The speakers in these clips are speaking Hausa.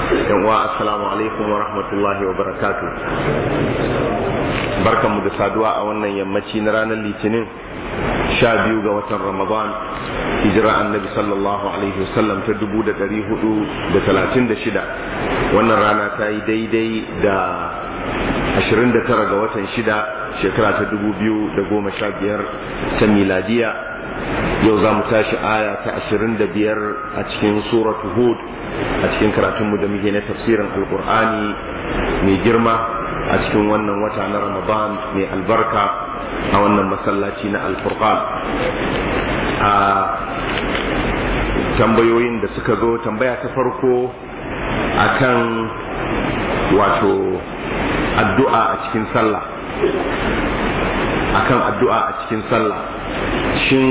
yan uwa assalamu alaikum wa rahmatullahi wa barakatuh barkanmu da saduwa a wannan yammaci na ranar litinin sha biyu ga watan ramadan hijira annabi sallallahu alaihi wasallam ta dubu da dari hudu da talatin da shida wannan rana ta yi daidai da ashirin da tara ga watan shida shekara ta dubu biyu da goma sha biyar ta miladiya yau za mu tashi aya ta ashirin da biyar a cikin suratu hud a cikin karatunmu da muke na tafsirin alkur'ani mai girma a cikin wannan wata na ramadan mai albarka a wannan masallaci na alfurqan a tambayoyin da suka zo tambaya ta farko akan wato addu'a a cikin sallah akan addu'a a cikin sallah shin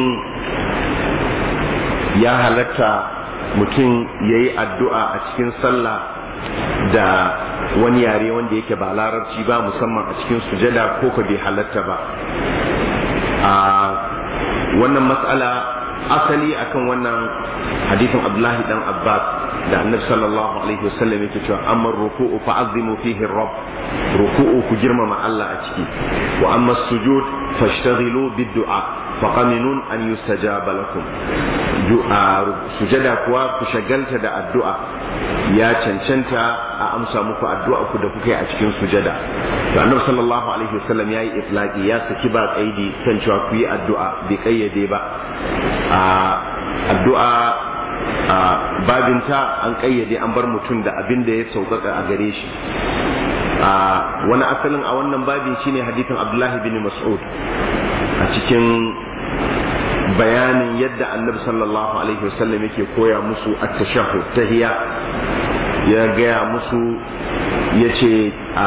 ya halatta mutum ya yi addu'a a cikin sallah da wani yare wanda yake ba larabci ba musamman a cikin sujada ko ka bai halatta ba a wannan matsala asali akan wannan hadithin abdullahi dan abbas da annabi sallallahu alaihi wasallam yake cewa amma ruku'u fa azimu fihi rabb ruku'u ku girmama Allah a ciki wa amma sujud fashtaghilu bid-du'a fa qaminun an yustajaba lakum du'a sujada kuwa ku shagalta da addu'a ya cancanta a amsa muku addu'a ku da kuka yi a cikin sujada to annabi sallallahu alaihi wasallam yayi iflaqi ya saki ba kaidi kan cewa ku yi addu'a bai kayyade ba addu'a a babinta an kayyade an bar mutum da abin da ya sauƙaƙa a gare shi a wani asalin a wannan babin shine hadithin abdullahi bin mas'ud a cikin bayanin yadda annabi sallallahu alaihi wasallam yake koya musu at-tashahhud tahiyya ya gaya musu yace a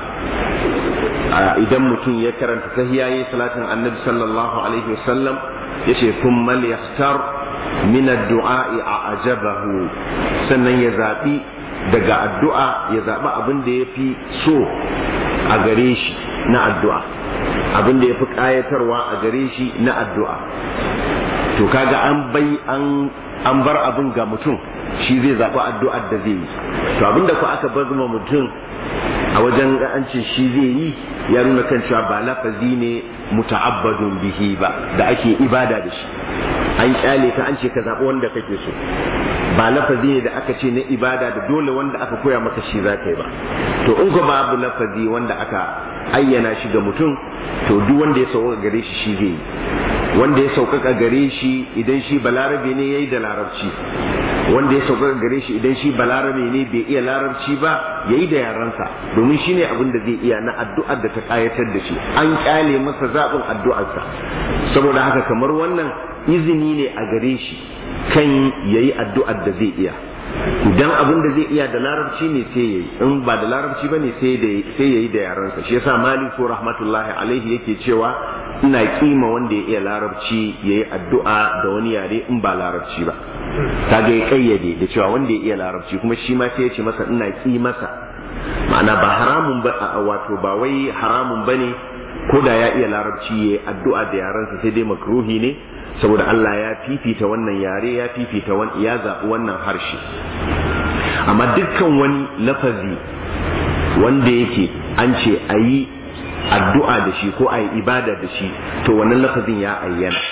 idan mutum ya karanta tahiyya yayin salatin annabi sallallahu alaihi wasallam yace thumma liyahtar min addu'a'i a ajabahu sannan ya zaɓi daga addu'a ya zaɓi abin da ya fi so a gare shi na addu'a abin da ya fi ƙayatarwa a gare shi na addu'a to kaga an bai an bar abin ga mutum shi zai zaɓi addu'ar da zai yi to abin da ku aka bar mutum a wajen an ce shi zai yi ya nuna kan cewa ba lafazi ne muta'abbadun bihi ba da ake ibada da shi an kyale ka an ce ka zaɓi wanda kake so ba lafazi ne da aka ce na ibada da dole wanda aka koya maka shi za ka yi ba to in ko babu lafazi wanda aka ayyana shi ga mutum to duk wanda ya sauka gare shi shi zai yi wanda ya sauƙaƙa gare shi idan shi balarabe ne ya yi da larabci wanda ya sauƙaƙa gare shi idan shi balarabe ne bai iya larabci ba ya yi da yaransa domin shi ne abin da zai iya na addu'ar da ta ƙayatar da shi an ƙyale masa zaɓin addu'arsa saboda haka kamar wannan izini ne a gare shi kan ya yi addu'ar da zai iya idan abin da zai iya da larabci ne sai ya yi in ba da larabci ba ne sai ya yi da yaransa shi yasa maliku rahmatullahi alaihi yake cewa ina kima wanda ya iya larabci ya yi addu'a da wani yare in ba larabci ba kaga ya kayyade da cewa wanda ya iya larabci kuma shi ma sai ya ce masa ina ki masa ma'ana ba haramun ba wato ba wai haramun bane ko da ya iya larabci ya yi addu'a da yaransa sai dai makruhi ne saboda Allah ya fifita wannan yare ya fifita wani ya zaɓi wannan harshe amma dukkan wani lafazi wanda yake an ce a yi addu'a da shi ko a yi ibada da shi to wannan lafazin ya ayyana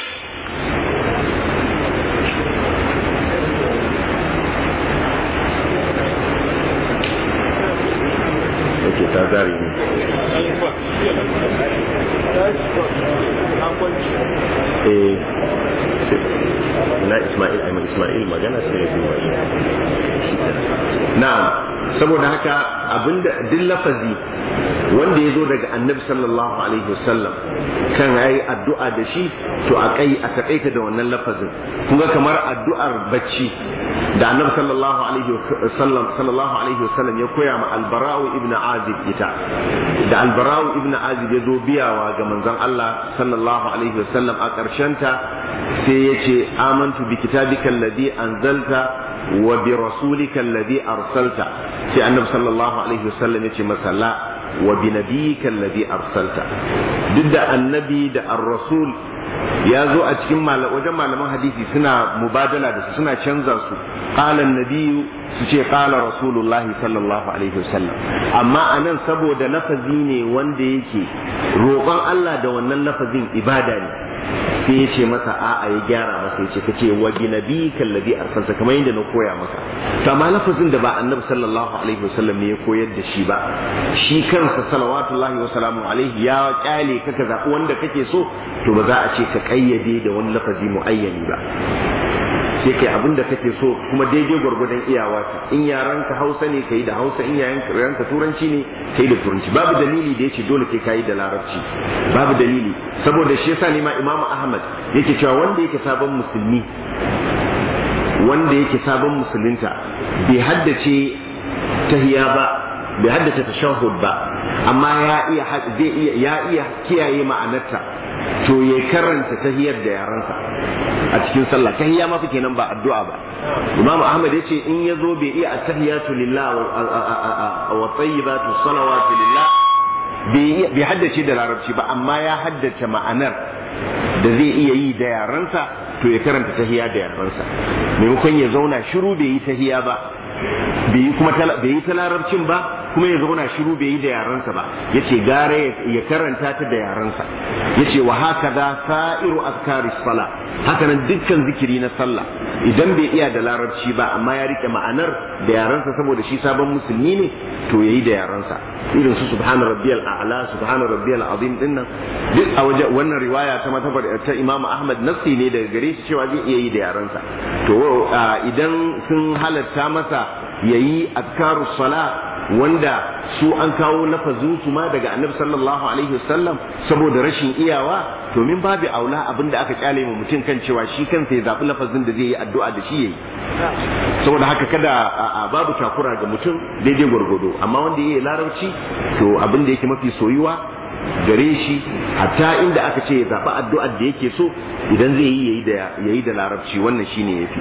yake ta zari ne eh na Ismail ai Ismail magana sai ya duba na'am saboda haka abinda duk lafazi wanda ya zo daga annabi sallallahu alaihi wasallam kan yayi addu'a da shi to a kai a takaita da wannan lafazin kuma kamar addu'ar bacci da annabi sallallahu alaihi wasallam sallallahu alaihi wasallam ya koya ma albara'u ibn azib ita da albara'u ibn azib ya zo biyawa ga manzon Allah sallallahu alaihi wasallam a ƙarshen ta sai ya ce amantu bi kitabika alladhi anzalta wa bi rasulika alladhi arsalta sai annabi sallallahu alaihi wasallam ya ce masa la wa bi nabiyyika alladhi arsalta duk da annabi da ar-rasul ya zo a cikin wajen malaman hadisi suna mubadala da su suna canza su qala an-nabiy su ce qala rasulullah sallallahu alaihi wasallam amma anan saboda lafazi ne wanda yake roƙon Allah da wannan lafazin ibada ne sai ya ce masa a'a ya gyara masa ya ce kace wa bi nabiyika alladhi arsalta kamar yadda na koya maka to amma lafazin da ba annabi sallallahu alaihi wasallam ne ya koyar da shi ba shi kansa salawatullahi wa salamu alaihi ya kyale ka ka zaɓi wanda kake so to ba za a ce ka kayyade da wani lafazi muayyani ba sai kai abin da kake so kuma daidai gwargwadon iyawa in yaran ka hausa ne kai da hausa in yaran ka turanci ne kai da turanci babu dalili da yace dole kai kai da larabci babu dalili saboda shi yasa ne ma imamu ahmad yake cewa wanda yake sabon musulmi wanda yake sabon musulunta bai haddace tahiya ba bai haddace tashahhud ba amma ya iya zai iya ya iya kiyaye ma'anarta to ya karanta tahiyar da yaransa a cikin sallah tahiyya ma fa kenan ba addu'a ba Imam Ahmad yace in yazo bai iya at-tahiyatu lillah wa tayyibatu salawatu lillah bai haddace da larabci ba amma ya haddace ma'anar da zai iya yi da yaransa to ya karanta tahiya da yaransa maimakon ya zauna shiru bai yi tahiya ba bai yi kuma bai yi ta larabcin ba kuma ya zauna shiru bai yi da yaransa ba yace gare ya karanta ta da yaransa yace wa hakaza sa'iru azkari sala haka nan dukkan zikiri na sallah idan bai iya da larabci ba amma ya rike ma'anar da yaransa saboda shi sabon musulmi ne to yayi da yaransa irin su subhana rabbiyal a'la subhana rabbiyal azim dinnan duk a waje wannan riwaya ta matabar ta Imam Ahmad nafsi ne daga gare shi cewa zai iya yi da yaransa to idan sun halatta masa yayi azkarus sala wanda su an kawo lafazin su ma daga annabi sallallahu alaihi wasallam saboda rashin iyawa to min babu aula abinda aka kyale mu mutum kan cewa shi kansa ya zabi lafazin da zai yi addu'a da shi yayi saboda haka kada babu takura ga mutum daidai gwargwado amma wanda yayi larabci to abin da yake mafi soyuwa gare shi hatta inda aka ce ya zaɓi addu'ar da yake so idan zai yi yayi da larabci wannan shine yafi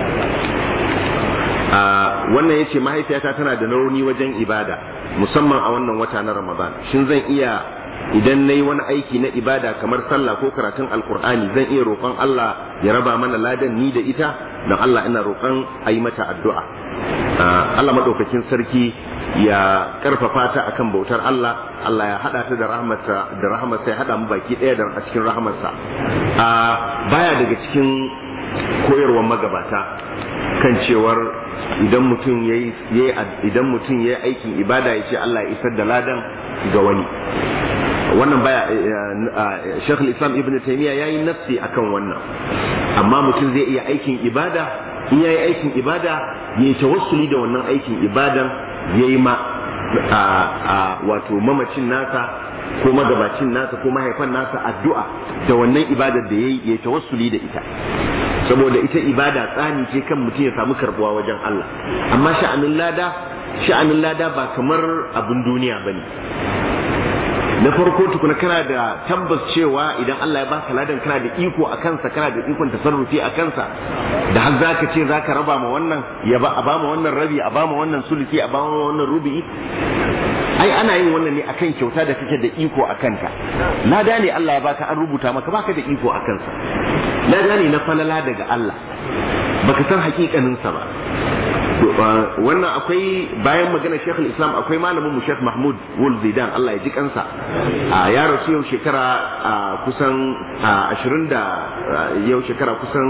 wannan ya ce mahaifiyata tana da rauni wajen ibada musamman a wannan wata na ramadan shin zan iya idan na yi wani aiki na ibada kamar sallah ko karatun alkur'ani zan iya roƙon allah ya raba mana ladan ni da ita don allah ina roƙon a yi mata addu'a allah maɗaukakin sarki ya karfafa ta akan bautar allah allah ya haɗa ta da rahmarsa da rahmarsa ya haɗa mu baki ɗaya da a cikin rahmarsa baya daga cikin koyarwar magabata kan cewar idan mutum ya idan mutum ya aikin ibada ya ce Allah ya isar da ladan ga wani wannan baya Sheikh Islam Ibn Taymiyyah yayi nafsi akan wannan amma mutum zai iya aikin ibada in yayi aikin ibada ya yi tawassuli da wannan aikin ibadan yayi ma wato mamacin nasa ko magabacin nasa ko mahaifan nasa addu'a da wannan ibadar da yayi ya tawassuli da ita saboda ita ibada tsani ce kan mutum ya samu karbuwa wajen Allah amma sha'anin lada sha'anin lada ba kamar abin duniya bane na farko tukuna kana da tabbas cewa idan Allah ya baka ladan kana da iko a kansa kana da ikon tasarrufi a kansa da har zaka ce zaka raba ma wannan ya ba a ba ma wannan rabi a ba ma wannan sulusi a ba ma wannan rubi ai ana yin wannan ne akan kyauta da kake da iko a kanka lada ne Allah ya baka an rubuta maka baka da iko a kansa lada ne na falala daga Allah baka san hakikanin sa ba wannan akwai bayan magana Sheikh Islam akwai malamin mu Sheikh Mahmud Wul Zidan Allah ya ji kansa ya rasu yau shekara kusan 20 da yau shekara kusan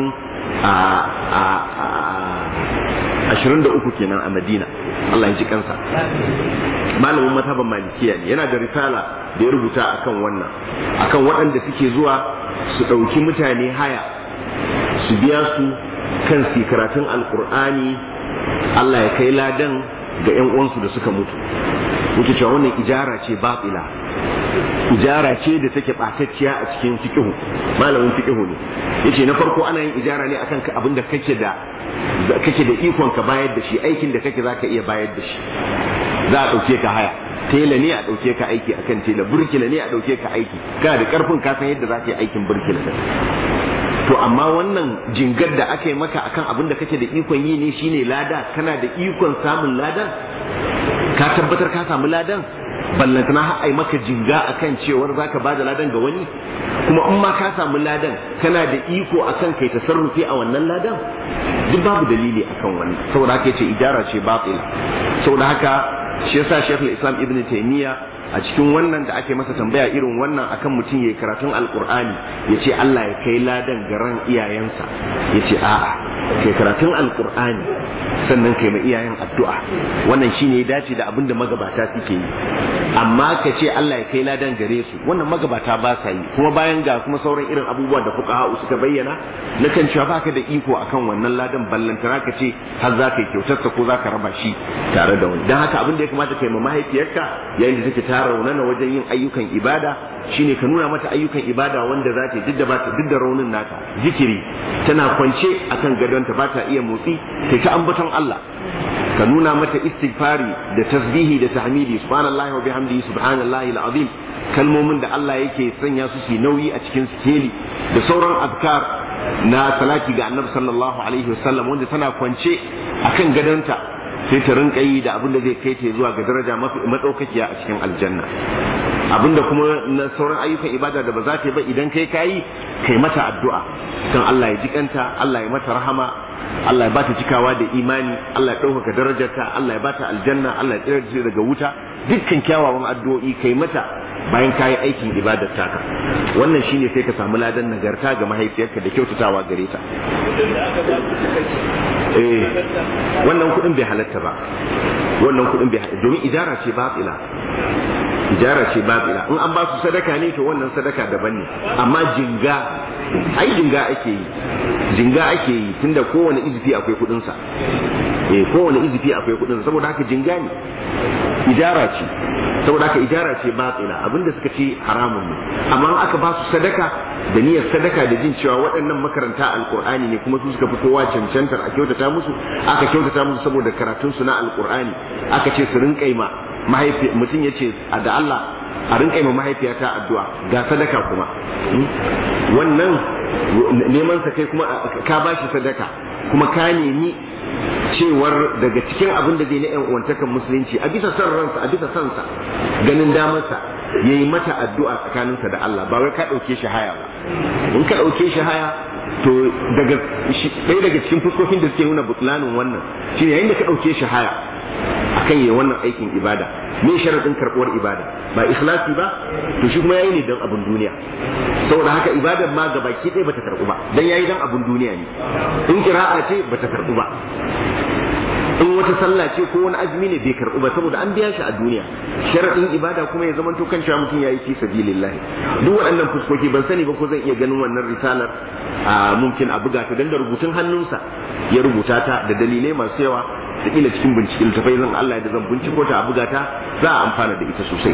23 kenan a Madina Allah ya ji kansa malamin mataban malikiya ne yana da risala da ya rubuta akan wannan akan waɗanda suke zuwa su ɗauki mutane haya su biya su kan su karatun alkur'ani Allah ya kai ladan ga 'yan uwansu da suka mutu yake cewa wannan ijara ce batila ijara ce da take ɓatacciya a cikin fiqihu malamin fiqihu ne yace na farko ana yin ijara ne akan abin da kake da kake da ikon ka bayar da shi aikin da kake zaka iya bayar da shi za a ɗauke ka haya tela ne a ɗauke ka aiki akan tela burkila ne a ɗauke ka aiki kana da ƙarfin ka san yadda za ka yi aikin burkila da to amma wannan jingar da aka yi maka akan abin da kake da ikon yi ne shine lada kana da ikon samun ladan ka tabbatar ka samu ladan ballantana har ai maka jinga akan cewar zaka bada ladan ga wani kuma in ma ka samu ladan kana da iko akan kai tasarrufi a wannan ladan duk babu dalili akan wani saboda haka yace idara ce batila saboda haka shi yasa Sheikhul Islam Ibn Taymiyyah a cikin wannan da ake masa tambaya irin wannan akan mutum yayi karatun alqur'ani yace Allah ya kai ladan garan iyayensa yace a'a kai karatun alqur'ani sannan kai ma iyayen addu'a wannan shine ya dace da abin da magabata suke yi amma ka ce Allah ya kai ladan gare su wannan magabata ba sa yi kuma bayan ga kuma sauran irin abubuwan da fuqaha suka bayyana na kan cewa baka da iko akan wannan ladan ballantana ka ce har za ka yi kyautarsa ko za ka raba shi tare da wani dan haka abin da ya kamata kai ma mahaifiyarka yayin da take ta raunana wajen yin ayyukan ibada shine ka nuna mata ayyukan ibada wanda za ta duk da ba ta duk da raunin nata zikiri tana kwance akan gadonta ba ta iya motsi kai ta ambaton Allah ka nuna mata istighfari da tasbihi da tahmidi subhanallahi wa bihamdihi subhanallahi alazim kalmomin da Allah yake sanya su su nauyi a cikin sikeli da sauran azkar na salati ga annabi sallallahu alaihi wasallam wanda tana kwance akan gadonta sai ta rinka yi da abin da zai kai ta zuwa ga daraja mafi madaukakiya a cikin aljanna abin da kuma na sauran ayyukan ibada da ba za ta yi ba idan kai kayi kai mata addu'a kan Allah ya jikanta Allah ya mata rahama Allah ya bata cikawa da imani Allah ya ɗaukaka darajarta Allah ya bata aljanna Allah ya tsira ta daga wuta dukkan kyawawan addu'o'i kai mata bayan kayi aikin ibadar taka wannan shine sai ka samu ladan nagarta ga mahaifiyarka da kyautatawa gare ta eh wannan kuɗin bai halatta ba wannan kuɗin bai halatta domin ijara ce batila ijara ce batila in an ba su sadaka ne to wannan sadaka daban ne amma jinga ai jinga ake yi jinga ake yi tunda kowane izifi akwai kuɗin sa eh kowane izifi akwai kuɗin sa saboda haka jinga ne ijara ce saboda haka ijara ce batila abinda suka ce haramun ne amma in aka ba su sadaka da niyyar sadaka da jin cewa waɗannan makaranta alkur'ani ne kuma su suka fi kowa cancantar a kyautata musu aka kyautata musu saboda karatun su na alkur'ani aka ce su rinka ma mahaifi mutum ya ce da Allah a rinka ma mahaifiyata addu'a ga sadaka kuma wannan neman sa kai kuma ka bashi sadaka kuma ka nemi cewar daga cikin abin da zai na yan uwantakan musulunci a bisa son ransa a bisa son sa ganin damarsa ya yi mata addu'a tsakaninsa da Allah ba wai ka ɗauke shi haya ba in ka ɗauke shi haya to daga ɗaya daga cikin fuskokin da suke nuna butlanin wannan shine yayin da ka ɗauke shi haya akan yi wannan aikin ibada me sharadin karɓuwar ibada ba ikhlasi ba to shi kuma yayi ne dan abun duniya saboda haka ibadar ma ga baki ɗaya bata karɓu ba dan yayi dan abun duniya ne in kira'a ce bata karɓu ba in wata sallah ce ko wani azumi ne bai karɓu ba saboda an biya shi a duniya sharadin ibada kuma ya zama to kan cewa mutum yayi fi sabilillah duk waɗannan fuskoki ban sani ba ko zan iya ganin wannan risalar a mumkin a buga ta dan da rubutun hannunsa ya rubuta ta da dalilai masu yawa da kila cikin bincike littafai zan Allah ya zan binciko ta a buga ta za a amfana da ita sosai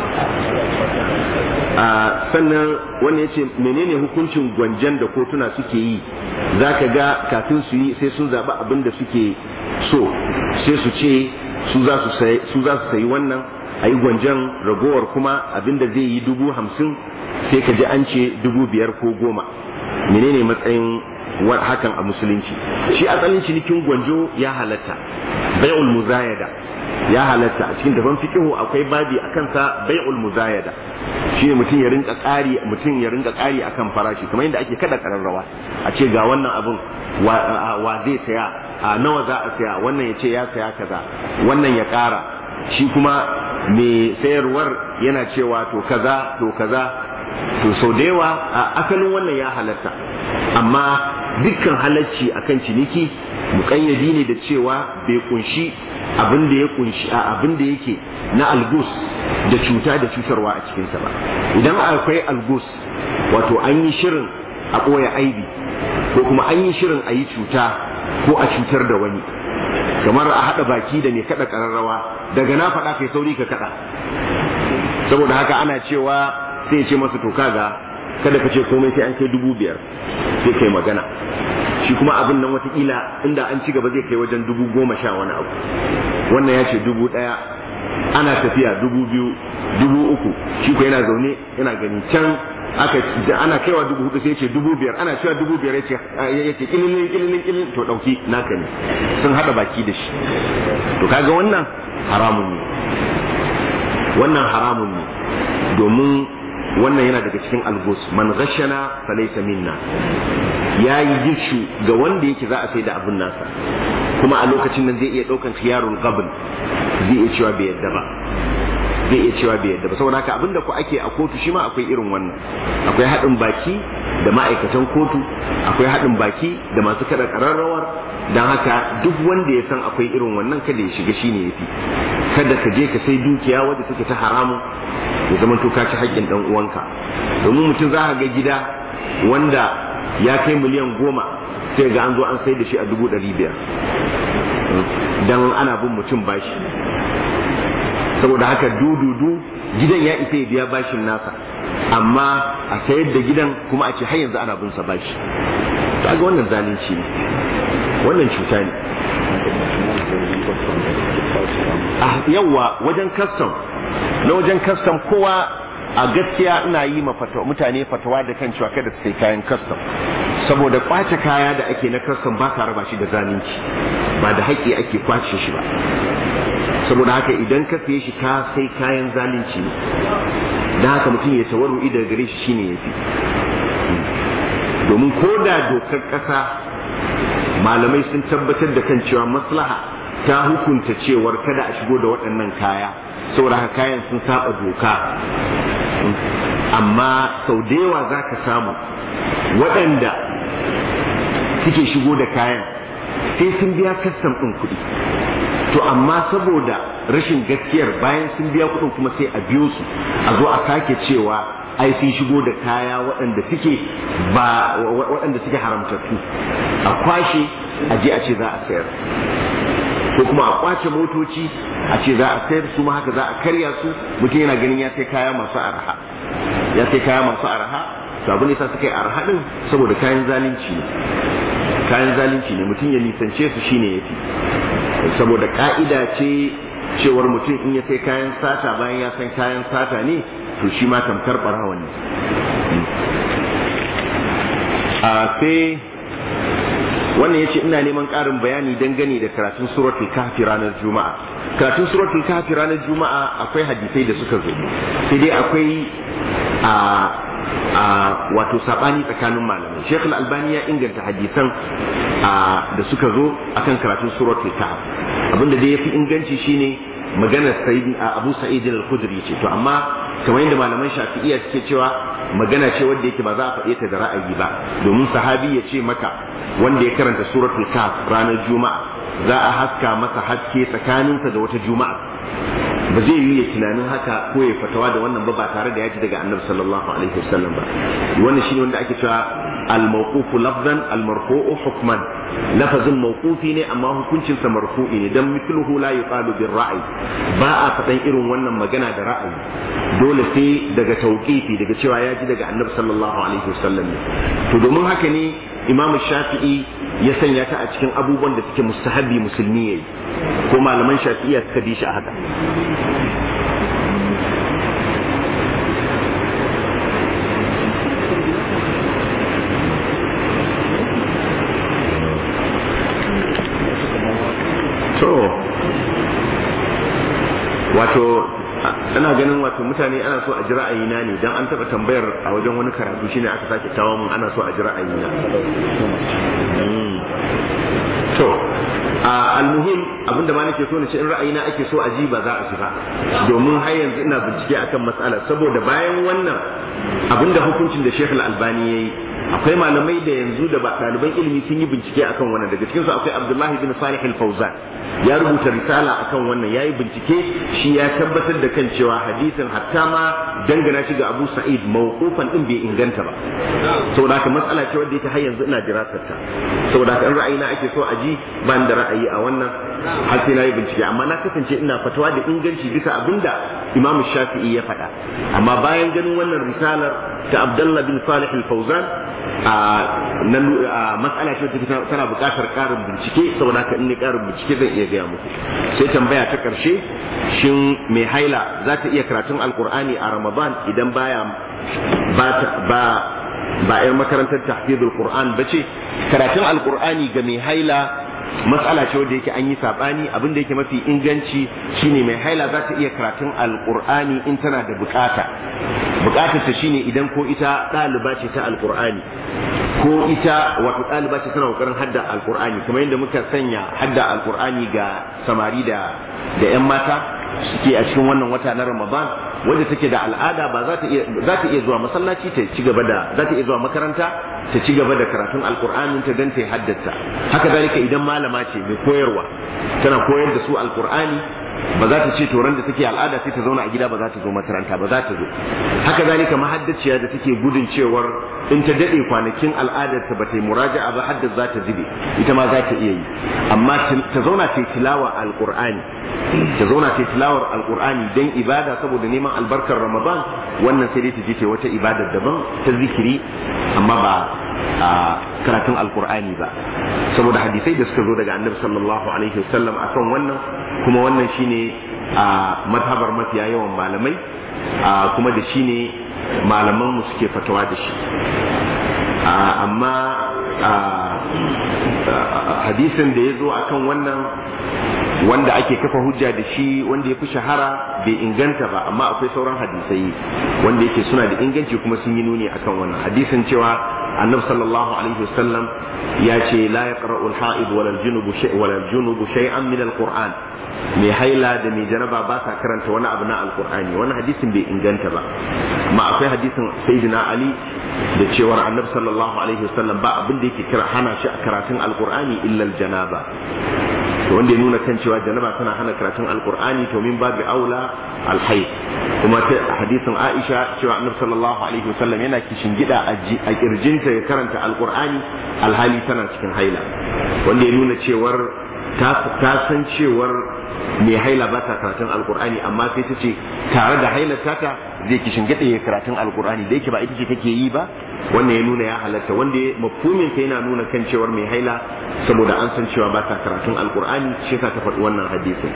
sannan wannan ya ce menene hukuncin gwanjan da kotuna suke yi za ka ga kafin su yi sai sun zaɓi abin da suke so sai su ce su za su sayi wannan a yi gwanjan ragowar kuma abin da zai yi dubu hamsin sai ka ji an ce dubu biyar ko goma menene matsayin hakan a musulunci shi asalin cinikin gwanjo ya halatta bai'ul muzayada ya halatta a cikin daban fiqihu akwai babi akan sa bai'ul muzayada shine mutum ya rinka ƙari mutum ya rinka ƙari akan farashi kamar yadda ake kada kararrawa a ce ga wannan abun wa zai saya a nawa za a saya wannan ya ce ya saya kaza wannan ya ƙara shi kuma mai sayarwar yana cewa to kaza to kaza to sau da yawa asalin wannan ya halatta amma dukkan halacci akan ciniki muƙayyadi ne da cewa bai kunshi abin da ya kunshi a abin da yake na algus da cuta da cutarwa a cikinsa ba idan akwai algus wato an yi shirin a ɓoye aibi ko kuma an yi shirin a yi cuta ko a cutar da wani kamar a haɗa baki da mai kaɗa ƙararrawa daga na faɗa kai sauri ka kaɗa saboda haka ana cewa sai ce masa to kaga kada ka ce komai sai an kai dubu biyar sai kai magana shi kuma abin nan watakila inda an ci gaba zai kai wajen dubu goma sha wani abu wannan ya ce dubu ɗaya ana tafiya dubu biyu dubu uku shi ko yana zaune yana gani can aka ana kaiwa dubu hudu sai ce dubu biyar ana cewa dubu biyar ya ce kililin kililin kililin to ɗauki naka ne sun haɗa baki da shi to kaga wannan haramun ne wannan haramun ne domin wannan yana daga cikin algus man ghashana falaysa minna yayi gishu ga wanda yake za a sai da abun nasa kuma a lokacin nan zai iya daukan khiyarul qabl zai iya cewa bai yadda ba zai iya cewa bai yadda ba saboda haka abinda ku ake a kotu shi ma akwai irin wannan akwai haɗin baki da ma'aikatan kotu akwai haɗin baki da masu kada ƙararrawar don haka duk wanda ya san akwai irin wannan kada ya shiga shine yafi kada ka je ka sai dukiya wadda take ta haramu ya zama to ka ci haƙƙin ɗan uwanka domin mutum za ka ga gida wanda ya kai miliyan goma sai ga an zo an sai da shi a dubu ɗari biyar dan ana bin mutum bashi saboda haka dududu gidan ya isa ya biya bashin nasa amma a sayar da gidan kuma a ce har yanzu ana bin sa bashi kaga wannan zalunci ne wannan cuta ne a yawa wajen custom na wajen custom kowa a gaskiya ina yi ma mutane fatawa da kan cewa kada su sai kayan custom saboda kwace kaya da ake na custom ba ka raba shi da zalunci ba da haƙƙi ake kwace shi ba saboda haka idan ka siye shi ka sai kayan zalunci ne da haka mutum ya tawaru daga gare shi shine yafi domin ko da dokar ƙasa malamai sun tabbatar da kan cewa maslaha ta hukunta cewar kada a shigo da waɗannan kaya saboda haka kayan sun saba doka amma sau da yawa za ka samu waɗanda suke shigo da kayan sai sun biya kastam ɗin kuɗi to amma saboda rashin gaskiyar bayan sun biya kuɗin kuma sai a biyo su a zo a sake cewa ai sun shigo da kaya waɗanda suke ba waɗanda suke haramtattu a kwashe a je a ce za a sayar ko kuma a kwace motoci a ce za a sayar su ma haka za a karya su mutum yana ganin ya sai kaya masu araha ya sai kaya masu araha to abin da suka yi araha din saboda kayan zalunci ne kayan zalunci ne mutum ya nisance su shine yafi saboda ka'ida ce cewar mutum in ya sai kayan sata bayan ya san kayan sata ne to shi ma tamkar barawa ne a sai wannan yace ina neman ƙarin bayani dangane da karatun suratul kahfi ranar juma'a karatun suratul kahfi ranar juma'a akwai hadisai da suka zo sai dai akwai a a wato sabani tsakanin malamai Sheikh Al-Albani ya inganta hadisan da suka zo akan karatun suratul kahf abinda dai yafi inganci shine maganar sayyid Abu Sa'id al-Khudri ce to amma kamar yadda malaman Shafi'iyya suke cewa magana ce wanda yake ba za a faɗe ta da ra'ayi ba domin sahabi ya ce maka wanda ya karanta suratul kahf ranar juma'a za a haska masa haske tsakaninsa da wata juma'a ba zai yi tunanin haka ko ya fatawa da wannan ba ba tare da ya ji daga annabi sallallahu alaihi wasallam ba wannan shine wanda ake cewa al-mawqufu lafzan al-marfu'u hukman lafazin mawqufi ne amma hukuncin sa marfu'i ne dan mithluhu la yuqalu bir ra'yi ba a faɗan irin wannan magana da ra'ayi dole sai daga tauqifi daga cewa ya ji daga annabi sallallahu alaihi wasallam ne to domin haka ne imam shafi'i ya sanya ta a cikin abubuwan da suke mustahabi musulmi yayi ko malaman shafi'iyya suka bi shi a haka to wato ana ganin wato mutane ana so a ji ra'ayina ne dan an taba tambayar a wajen wani karatu shine aka sake kawo mun ana so a ji ra'ayina to almuhim abinda ma nake so na ce in ra'ayina ake so a ji ba za a ji ba domin har yanzu ina bincike akan matsalar saboda bayan wannan abinda hukuncin da Sheikh Al-Albani yayi akwai malamai da yanzu da ba ɗaliban ilimi sun yi bincike akan wannan daga cikinsu akwai Abdullahi bin Salih Al-Fauzan ya rubuta risala akan wannan yayi bincike shi ya tabbatar da kan cewa hadisin hatta ma dangana shi ga Abu Sa'id mawqufan din bai inganta ba saboda haka matsala ce wanda yake har yanzu ina dirasar ta saboda haka in ra'ayina ake so a ji ban da ra'ayi a wannan har sai na yi bincike amma na kasance ina fatawa da inganci bisa abinda Imam Shafi'i ya faɗa amma bayan ganin wannan risalar ta Abdullah bin Salih Al-Fauzan a matsala ce ta tana buƙatar ƙarin bincike saboda haka in ne ƙarin bincike zan iya gaya muku sai tambaya ta ƙarshe shin mai haila za ta iya karatun alkur'ani a ramadan idan baya ba ba ba yar makarantar tahfizul qur'an ba ce karatun alkur'ani ga mai haila matsala ce wanda yake an yi sabani abin da yake mafi inganci shine mai haila za ta iya karatun alqur'ani in tana da bukata bukatar ta shine idan ko ita ɗaliba ce ta alqur'ani ko ita wato ɗaliba ce tana kokarin hadda alqur'ani kamar yadda muka sanya hadda alqur'ani ga samari da da yan mata suke a cikin wannan wata na Ramadan wanda take da al'ada ba za ta iya za ta iya zuwa masallaci ta ci gaba da za ta iya zuwa makaranta ta ci gaba da karatun alqur'anin ta dan ta haddata haka zalika idan malama ce mai koyarwa tana koyar da su alqur'ani ba za ta ce toron da take al'ada sai ta zauna a gida ba za ta zo makaranta ba za ta zo haka zalika mahaddaciya da take gudun cewar in ta dade kwanakin al'adar ta bata yi muraja'a ba haddar za ta zube ita ma za ta iya yi amma ta zauna ta tilawa alqur'ani ta zauna ta tilawar alqur'ani dan ibada saboda neman albarkar ramadan wannan sai dai ta je ce wata ibadar daban ta zikiri amma ba a karatun alqur'ani ba saboda hadisai da suka zo daga annabi sallallahu alaihi wasallam akan wannan kuma wannan shine a madhabar mafiya yawan malamai kuma da shine malaman mu suke fatawa da shi amma hadisin da ya zo akan wannan wanda ake kafa hujja da shi wanda ya fi shahara bai inganta ba amma akwai sauran hadisai wanda yake suna da inganci kuma sun yi nuni akan wannan hadisin cewa annabi sallallahu alaihi wasallam ya ce la yaqra'u al-ha'id wala al-junub wala al-junub shay'an min al-qur'an mai haila da mai janaba ba sa karanta wani abu na alkur'ani wani hadisin bai inganta ba amma akwai hadisin sayyidina ali da cewar annabi sallallahu alaihi wasallam ba abin da yake kira hana shi a karatun alkur'ani illa janaba to wanda ya nuna kan cewa janaba tana hana karatun alkur'ani to min babu aula alhayd kuma ta hadisin aisha cewa annabi sallallahu alaihi wasallam yana kishin gida a kirjinta ya karanta alkur'ani alhali tana cikin haila wanda ya nuna cewar ta san cewar mai haila ba ta karatun alkur'ani amma sai ta ce tare da hailar tata zai kishin gida ya karatun alkur'ani da yake ba ita ce take yi ba wannan ya nuna ya halatta wanda ya mafhumin ta yana nuna kan cewar mai haila saboda an san cewa ba ta karatun alkur'ani shi ta faɗi wannan hadisin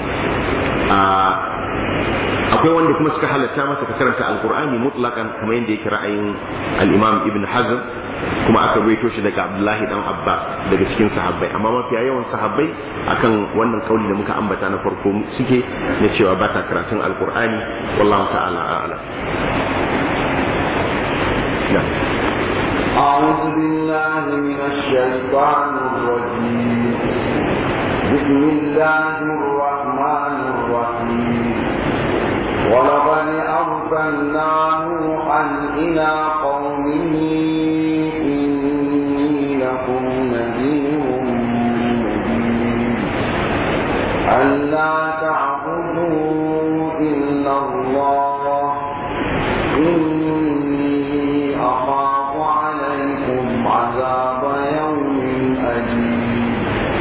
akwai wanda kuma suka halatta masa ka karanta alkur'ani mutlaqan kamar yadda yake ra'ayin al-imam ibn hazm kuma aka rawaito shi daga abdullahi dan abbas daga cikin sahabbai amma mafiya yawan sahabbai akan wannan kauli da muka ambata na farko suke na cewa ba ta karatun alkur'ani wallahu ta'ala a'lam أعوذ بالله من الشيطان الرجيم بسم الله الرحمن الرحيم ولقد أرسلنا نوحا إلى قومه إني لكم نذير مبين ألا تعبدوا إلا الله إني أخاف عليكم عذاب يوم أليم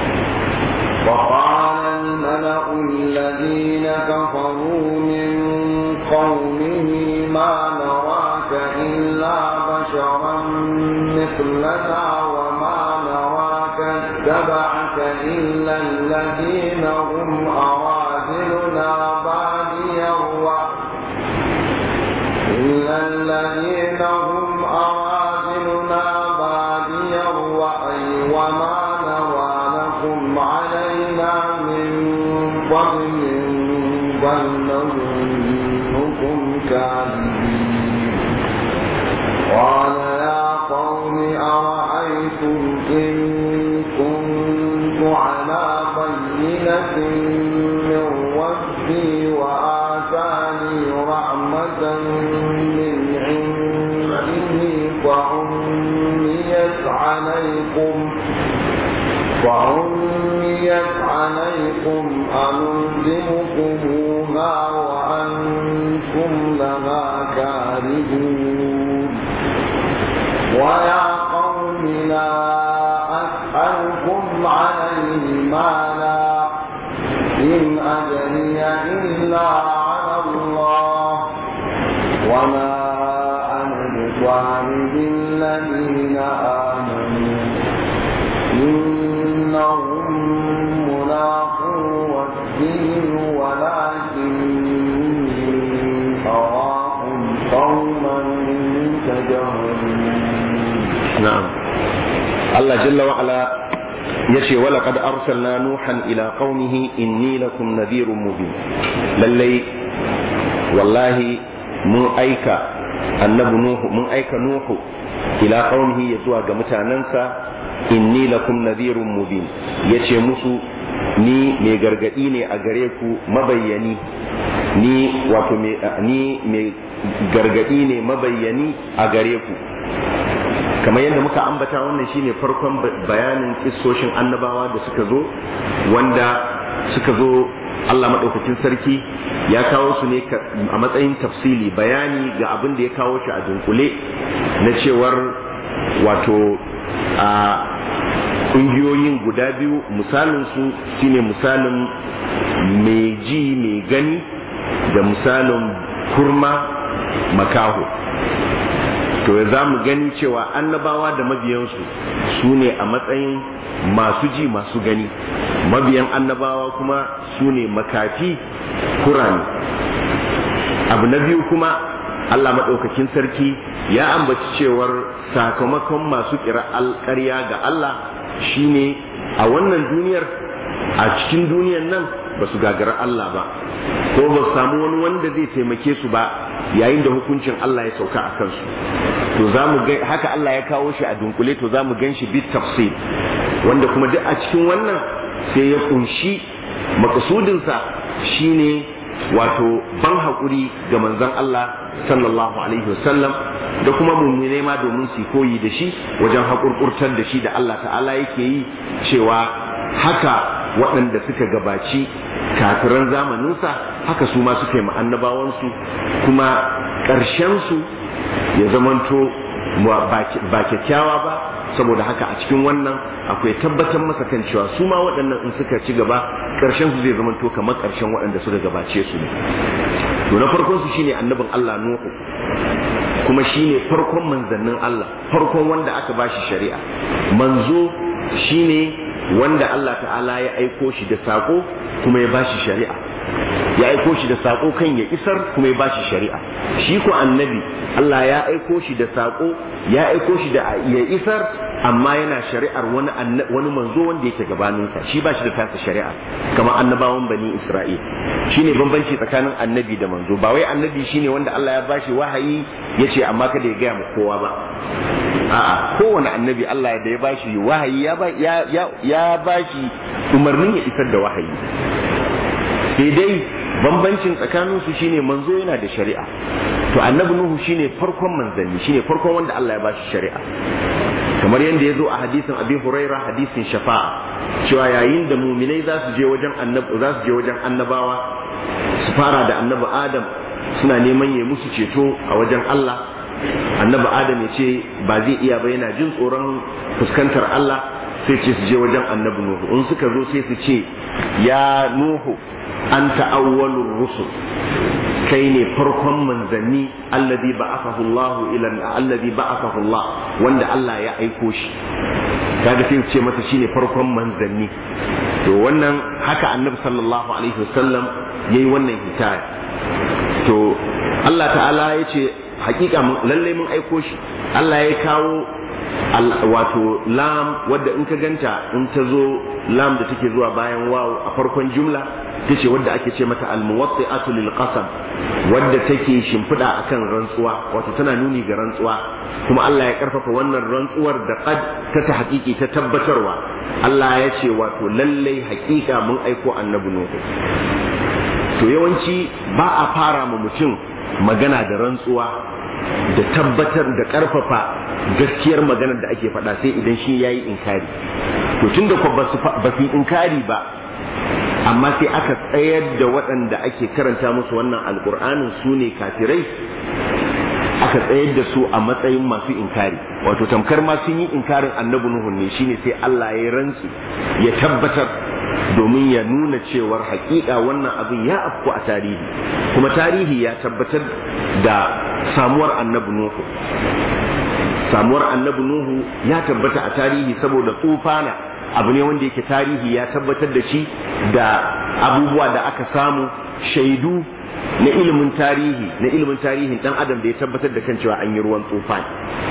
وقال الملأ الذين كفروا من قومه ما نراك إلا بشرا مثلنا وما نراك اتبعك إلا الذين هم أراذلنا بادي الرأي إلا الذين هم أراذلنا بادي الرأي وما نرى لكم علينا من فضل بل نظنكم كاذبين قال يا قوم أرأيتم إن كنت على بينة من ربي وآتاني رحمة من عنده فعميت عليكم فعميت عليكم أنلزمكموها وأنتم لها كارهون ويا قوم لا أسألكم عليه مالا إن أجري إلا على الله وما أنا بطارد الذين آمنوا إنهم ملاقو ربهم ولكني أراكم قوما تجهلون na'am Allah jalla wa ala yace wala qad arsalna nuhan ila qaumihi inni lakum nadhirun mubin lallai wallahi mun aika annabi nuhu mun aika nuhu ila qaumihi ya zuwa ga mutanansa inni lakum nadhirun mubin yace musu ni mai gargadi ne a gare ku mabayyani ni wato ni mai gargadi ne mabayyani a gare ku kamar yadda muka ambata wannan shine farkon bayanin kissoshin annabawa da suka zo wanda suka zo Allah maɗaukakin sarki ya kawo su ne a matsayin tafsili bayani ga abin da ya kawo shi a dunkule na cewar wato a ƙungiyoyin guda biyu misalin su shine misalin mai ji mai gani da misalin kurma makaho to za mu gani cewa annabawa da mabiyansu su ne a matsayin masu ji masu gani mabiyan annabawa kuma su ne makafi kurani abu na biyu kuma allah maɗaukakin sarki ya ambaci cewar sakamakon masu kira alƙarya ga allah shine a wannan duniyar a cikin duniyar nan ba su gagara allah ba ko ba su samu wani wanda zai taimake su ba yayin da hukuncin Allah ya sauka a kansu to za mu ga haka Allah ya kawo shi a dunkule to za mu gan shi bit tafsir wanda kuma duk a cikin wannan sai ya kunshi makasudinsa shine wato ban haƙuri ga manzon Allah sallallahu alaihi wasallam da kuma mummune ma domin su koyi da shi wajen haƙurƙurtar da shi da Allah ta'ala yake yi cewa haka waɗanda suka gabaci kafiran zamaninsa haka su ma suka yi annabawansu kuma ƙarshensu ya zamanto ba kyakkyawa ba saboda haka a cikin wannan akwai tabbatar masa kan cewa su ma waɗannan in suka ci gaba ƙarshen su zai zamanto kamar ƙarshen waɗanda suka gabace su ne to na farkon su shine annabin Allah Nuhu kuma shine farkon manzannin Allah farkon wanda aka bashi shari'a manzo shine wanda Allah ta'ala ya aiko shi da sako kuma ya bashi shari'a ya aiko shi da sako kan ya isar kuma ya bashi shari'a shi ko annabi Allah ya aiko shi da sako ya aiko shi da ya isar amma yana shari'ar wani wani manzo wanda yake gabaninsa shi ba shi da tasa shari'a kamar annabawan bani Isra'il shine bambanci tsakanin annabi da manzo ba wai annabi shine wanda Allah ya bashi wahayi yace amma kada ya gaya ma kowa ba a'a kowane annabi Allah da ya bashi wahayi ya ba ya ya bashi umarnin ya isar da wahayi sai dai bambancin tsakanin su shine manzo yana da shari'a to annabi nuhu shine farkon manzanni shine farkon wanda Allah ya bashi shari'a kamar yadda ya zo a hadisin abi huraira hadisin shafa'a cewa yayin da muminai za su je wajen annabi za su je wajen annabawa su fara da annabi adam suna neman ya musu ceto a wajen Allah annabi adam ya ce ba zai iya ba yana jin tsoron fuskantar Allah sai ce su je wajen annabi nuhu in suka zo sai su ce ya nuhu anta awwalur rusul kai ne farkon manzanni alladhi ba'athahu Allah ila alladhi ba'athahu Allah wanda Allah ya aiko shi kaga sai ce masa shine farkon manzanni to wannan haka annabi sallallahu alaihi wasallam yayi wannan hikaya to Allah ta'ala ya ce hakika lalle mun aiko shi Allah ya kawo wato lam wadda in ka ganta in ta zo lam da take zuwa bayan waw a farkon jumla ta ce wadda ake ce mata almuwatti'atu lil qasam wadda take shimfiɗa akan rantsuwa wato tana nuni ga rantsuwa kuma Allah ya karfafa wannan rantsuwar da qad ta ta hakiki ta tabbatarwa Allah ya ce wato lallai hakika mun aiko annabi nuhu to yawanci ba a fara ma mutum magana da rantsuwa da tabbatar da karfafa gaskiyar maganar da ake faɗa sai idan shi ya yi inkari to tun da ba su yi inkari ba amma sai aka tsayar da waɗanda ake karanta musu wannan alƙur'anin su ne kafirai aka tsayar da su a matsayin masu inkari wato tamkar ma sun yi inkarin annabi nuhu ne shine sai Allah ya rantsu ya tabbatar domin ya nuna cewar hakika wannan abin ya afku a tarihi kuma tarihi ya tabbatar da samuwar annabi nuhu samuwar annabi nuhu ya tabbata a tarihi saboda tsufana abu ne wanda yake tarihi ya tabbatar da shi da abubuwa da aka samu shaidu na ilimin tarihi na ilimin tarihin dan adam da ya tabbatar da kan cewa an yi ruwan tsufan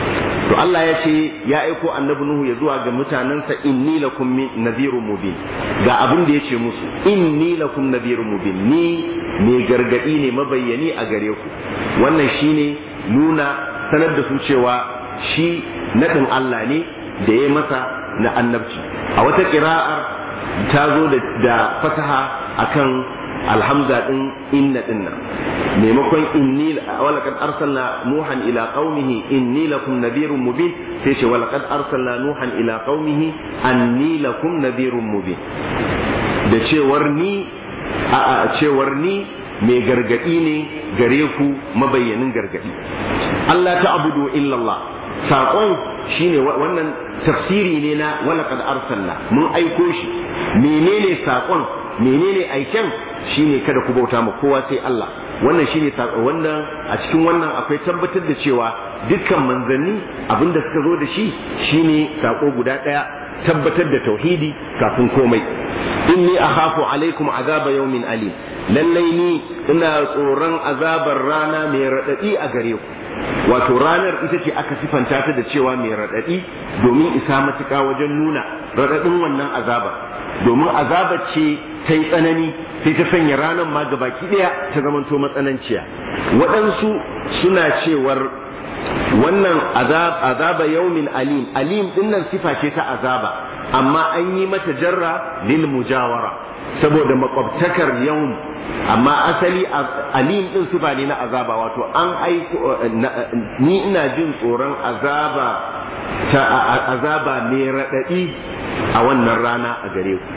to Allah ya ce ya aiko annabi Nuhu ya zuwa ga mutanensa inni lakum nadhirun mubin ga abin da yace musu inni lakum nadhirun mubin ni mai gargadi ne mabayyani a gare ku wannan shine nuna sanar da su cewa shi nadin Allah ne da ya masa na annabci a wata ƙira'ar ta zo da fasaha akan alhamza din inna din nan maimakon inni walaqad arsalna nuhan ila qaumihi inni lakum nadhirun mubin sai ce walaqad arsalna nuhan ila qaumihi anni lakum nadhirun mubin da cewar ni a a cewar ni mai gargadi ne gare ku mabayyanin gargadi Allah ta abudu illallah saƙon shine wannan tafsiri ne na walaqad arsalna mun aiko shi menene saƙon menene aiken shine kada ku bauta ma kowa sai Allah wannan shine wannan a cikin wannan akwai tabbatar da cewa dukkan manzanni abinda suka zo da shi shine sako guda daya tabbatar da tauhidi kafin komai inni akhafu alaikum azaba yawmin alim lallai ni ina tsoron azabar rana mai radadi a gare ku wato ranar ita ce aka sifanta ta da cewa mai radadi domin isa matuƙa wajen nuna radadin wannan azabar domin azabar ce ta yi tsanani sai ta sanya ranar ma gabaki ɗaya ta zamanto matsananciya waɗansu suna cewar wannan azaba yaumin alim alim dinnan sifa ce ta azaba amma an yi mata jarra lil mujawara saboda makwabtakar yaum amma asali alim din sifa ne na azaba wato an aiko ni ina jin tsoron azaba ta azaba mai raɗaɗi a wannan rana a gare ku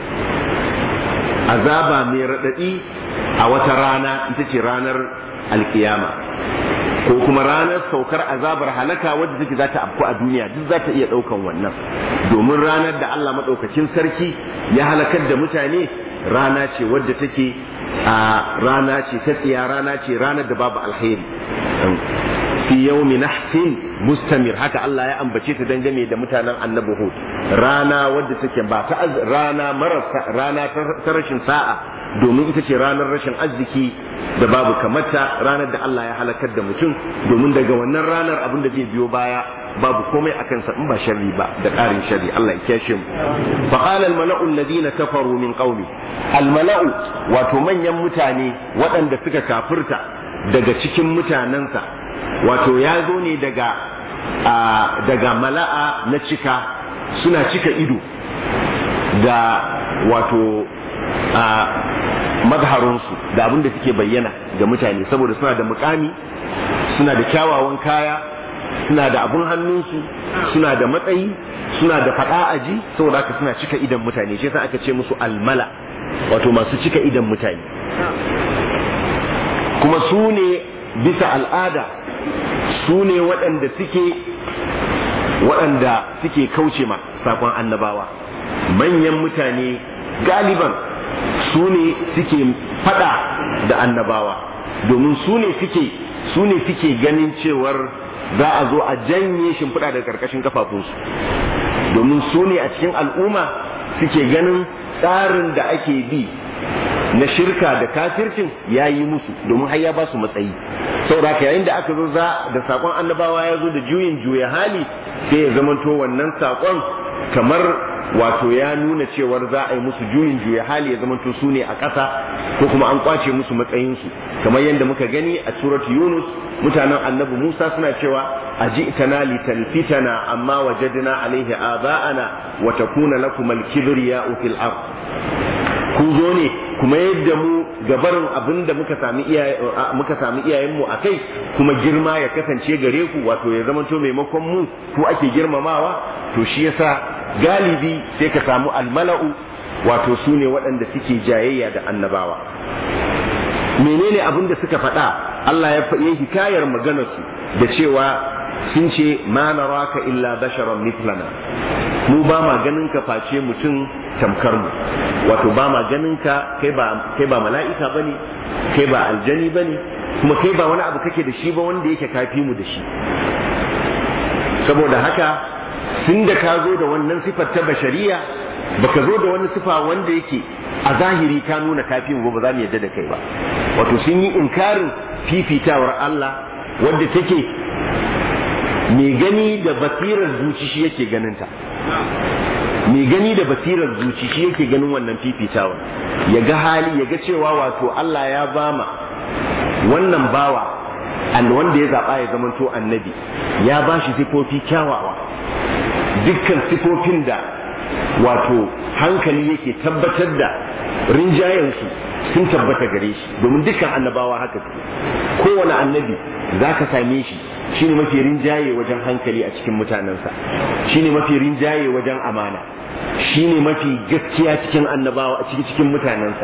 azaba mai raɗaɗi a wata rana ita ce ranar alkiyama ko kuma ranar saukar azabar halaka wadda take za ta afku a duniya duk za ta iya ɗaukan wannan domin ranar da Allah maɗaukakin sarki ya halakar da mutane rana ce wadda take a rana ce ta tsiya rana ce ranar da babu alheri fi yawmi nahsin mustamir haka Allah ya ambace ta dangane da mutanen annabi Hud rana wadda take ba ta rana marasa rana ta rashin sa'a domin ita ce ranar rashin arziki da babu kamata ranar da Allah ya halakar da mutum domin daga wannan ranar abin da zai biyo baya babu komai a kansa in ba sharri ba da ƙarin sharri Allah ya kiyashe mu fa qala al mala'u alladhina kafaru min qaumi al mala'u wato manyan mutane waɗanda suka kafirta daga cikin mutanensa wato ya zo ne daga daga mala'a na cika suna cika ido da wato mazharunsu da abin da suke bayyana ga mutane saboda suna da mukami suna da kyawawan kaya suna da abun hannunsu suna da matsayi suna da fada aji saboda haka suna cika idan mutane shi yasa aka ce musu almala wato masu cika idan mutane kuma su ne bisa al'ada su ne waɗanda suke waɗanda suke kauce ma sakon annabawa manyan mutane galiban su ne suke fada da annabawa domin su ne suke su ne suke ganin cewar za a zo a janye shimfiɗa daga ƙarƙashin kafafunsu domin su ne a cikin al'umma suke ganin tsarin da ake bi na shirka da kafircin ya yi musu domin har ya ba su matsayi saboda yayin da aka zo za da sakon annabawa ya zo da juyin juya hali sai ya zamanto wannan sakon kamar wato ya nuna cewar za a yi musu juyin juya hali ya zamanto su ne a ƙasa ko kuma an kwace musu matsayinsu kamar yadda muka gani a surat yunus mutanen annabi musa suna cewa a ji itana litalfitana amma wajadna alaihi aba'ana wa takuna lakum al-kibriya fil ard kun zo ne kuma yadda mu gabarin abin da muka sami muka sami iyayenmu a kai kuma girma ya kasance gare ku wato ya zama to maimakon mu ko ake girmamawa to shi yasa galibi sai ka samu almala'u wato su ne waɗanda suke jayayya da annabawa menene abin da suka faɗa Allah ya faɗi hikayar maganarsu da cewa sun ce ma naraka illa basharan mithlana mu ba ma ganin ka face mutum tamkar mu wato ba ma ganin ka kai ba kai ba mala'ika bane kai ba aljani bane kuma kai ba wani abu kake da shi ba wanda yake kafi mu da shi saboda haka tun da ka zo da wannan sifar ta bashariya baka zo da wani sifa wanda yake a zahiri ka nuna kafi mu ba za mu yadda da kai ba wato sun yi inkarin fifitawar Allah wadda take mai gani da basirar zuci shi yake ganinta mai gani da basirar zuci shi yake ganin wannan fifitawa ya ga hali ya ga cewa wato Allah ya bama wannan bawa wanda ya zaɓa ya zamanto annabi ya ba shi sifofi kyawawa dukkan sifofin da wato hankali yake tabbatar da rinjayensu sun tabbata gare shi domin dukkan annabawa haka su kowane annabi za ka same shi shine mafi rinjaye wajen hankali a cikin mutanensa shine mafi rinjaye wajen amana shine mafi gaskiya cikin annabawa a cikin cikin mutanensa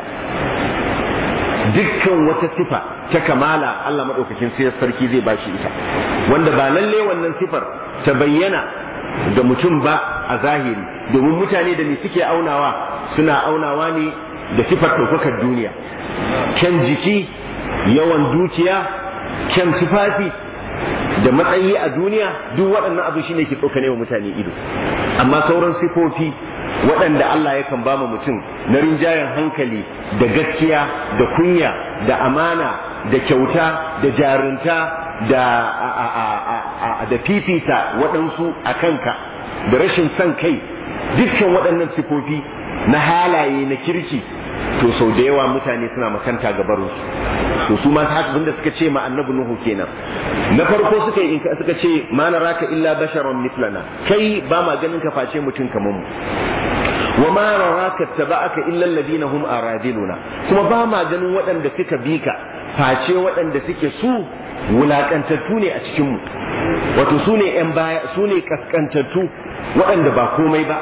dukkan wata sifa ta kamala Allah maɗaukakin sai sarki zai bashi ita wanda ba lalle wannan sifar ta bayyana ga mutum ba a zahiri domin mutane da me suke aunawa suna aunawa ne da sifar ɗaukakar duniya kyan jiki yawan dukiya kyan tufafi da matsayi a duniya duk waɗannan abu shine ke tsokane wa mutane ido amma sauran sifofi waɗanda Allah yakan ba mutum na rinjayen hankali da gaskiya da kunya da amana da kyauta da jarunta da da fifita waɗansu a kanka da rashin son kai dukkan waɗannan sifofi na halaye na kirki to sau da yawa mutane suna makanta ga barinsu to su ma haka da suka ce ma annabi nuhu kenan na farko suka yi suka ce ma naraka illa basharan mislana kai ba ma ganin ka face mutum kamar mu wa ma naraka taba'aka illa alladhina hum aradiluna kuma ba ma ganin waɗanda suka bi ka face waɗanda suke su wulakantattu ne a cikin mu wato su ne yan baya su ne kaskantattu waɗanda ba komai ba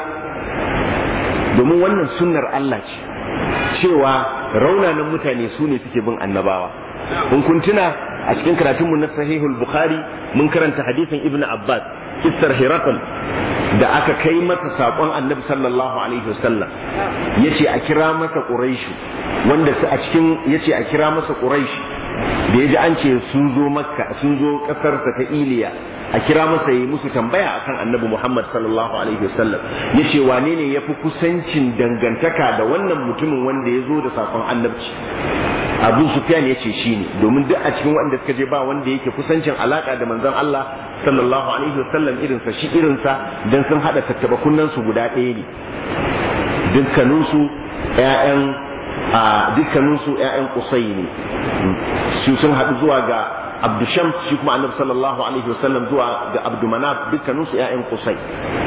domin wannan sunnar Allah ce cewa raunanan mutane su ne suke bin annabawa in kun tuna a cikin karatunmu na sahihul bukhari mun karanta hadisin ibn abbas kissar hirakul da aka kai masa saƙon annabi sallallahu alaihi wasallam yace a kira masa quraishu wanda su a cikin yace a kira masa quraishu da yaji an ce sun zo makka sun zo kasarsa ta iliya a kira masa yi musu tambaya akan annabi Muhammad sallallahu alaihi wasallam yace wane ne yafi kusancin dangantaka da wannan mutumin wanda ya zo da sakon annabci Abu Sufyan yace shine domin duk a cikin wanda suka je ba wanda yake kusancin alaka da manzon Allah sallallahu alaihi wasallam irin sa shi irin sa dan sun hada tattaba kunnan su guda ɗaya ne dukkanin su ƴaƴan a dukkanin su ƴaƴan Qusay ne su sun haɗu zuwa ga Abdu Shams shi kuma Annabi sallallahu alaihi wasallam zuwa ga Abdu Manaf dukkanin su ƴaƴan Qusay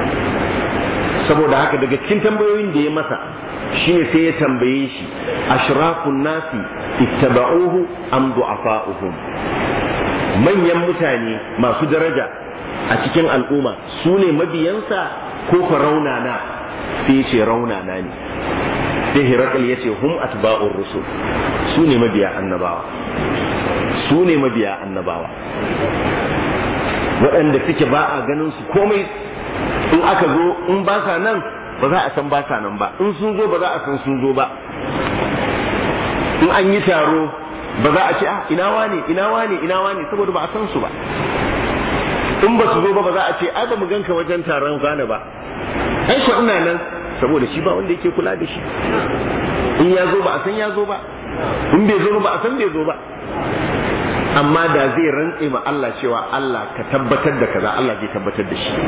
saboda haka daga cikin tambayoyin da ya masa shine sai ya tambaye shi ashrafun nasi ittaba'uhu am du'afa'uhum manyan mutane masu daraja a cikin al'umma su ne mabiyansa ko fa raunana sai ya ce raunana ne sai Hirakal ya ce hum atba'ur rusul su ne mabiya annabawa su ne mabiya annabawa waɗanda suke ba a ganin su komai in aka zo in ba sa nan ba za a san ba sa nan ba in sun zo ba za a san sun zo ba in an yi taro ba za a ce ah ina wane ina wane ina wane saboda ba a san su ba in ba su zo ba ba za a ce ai ba mu ganka wajen taron gane ba ai ko ina nan saboda shi ba wanda yake kula da shi in ya zo ba a san ya zo ba in bai zo ba a san bai zo ba amma da zai rantse ma Allah cewa Allah ka tabbatar da kaza Allah zai tabbatar da shi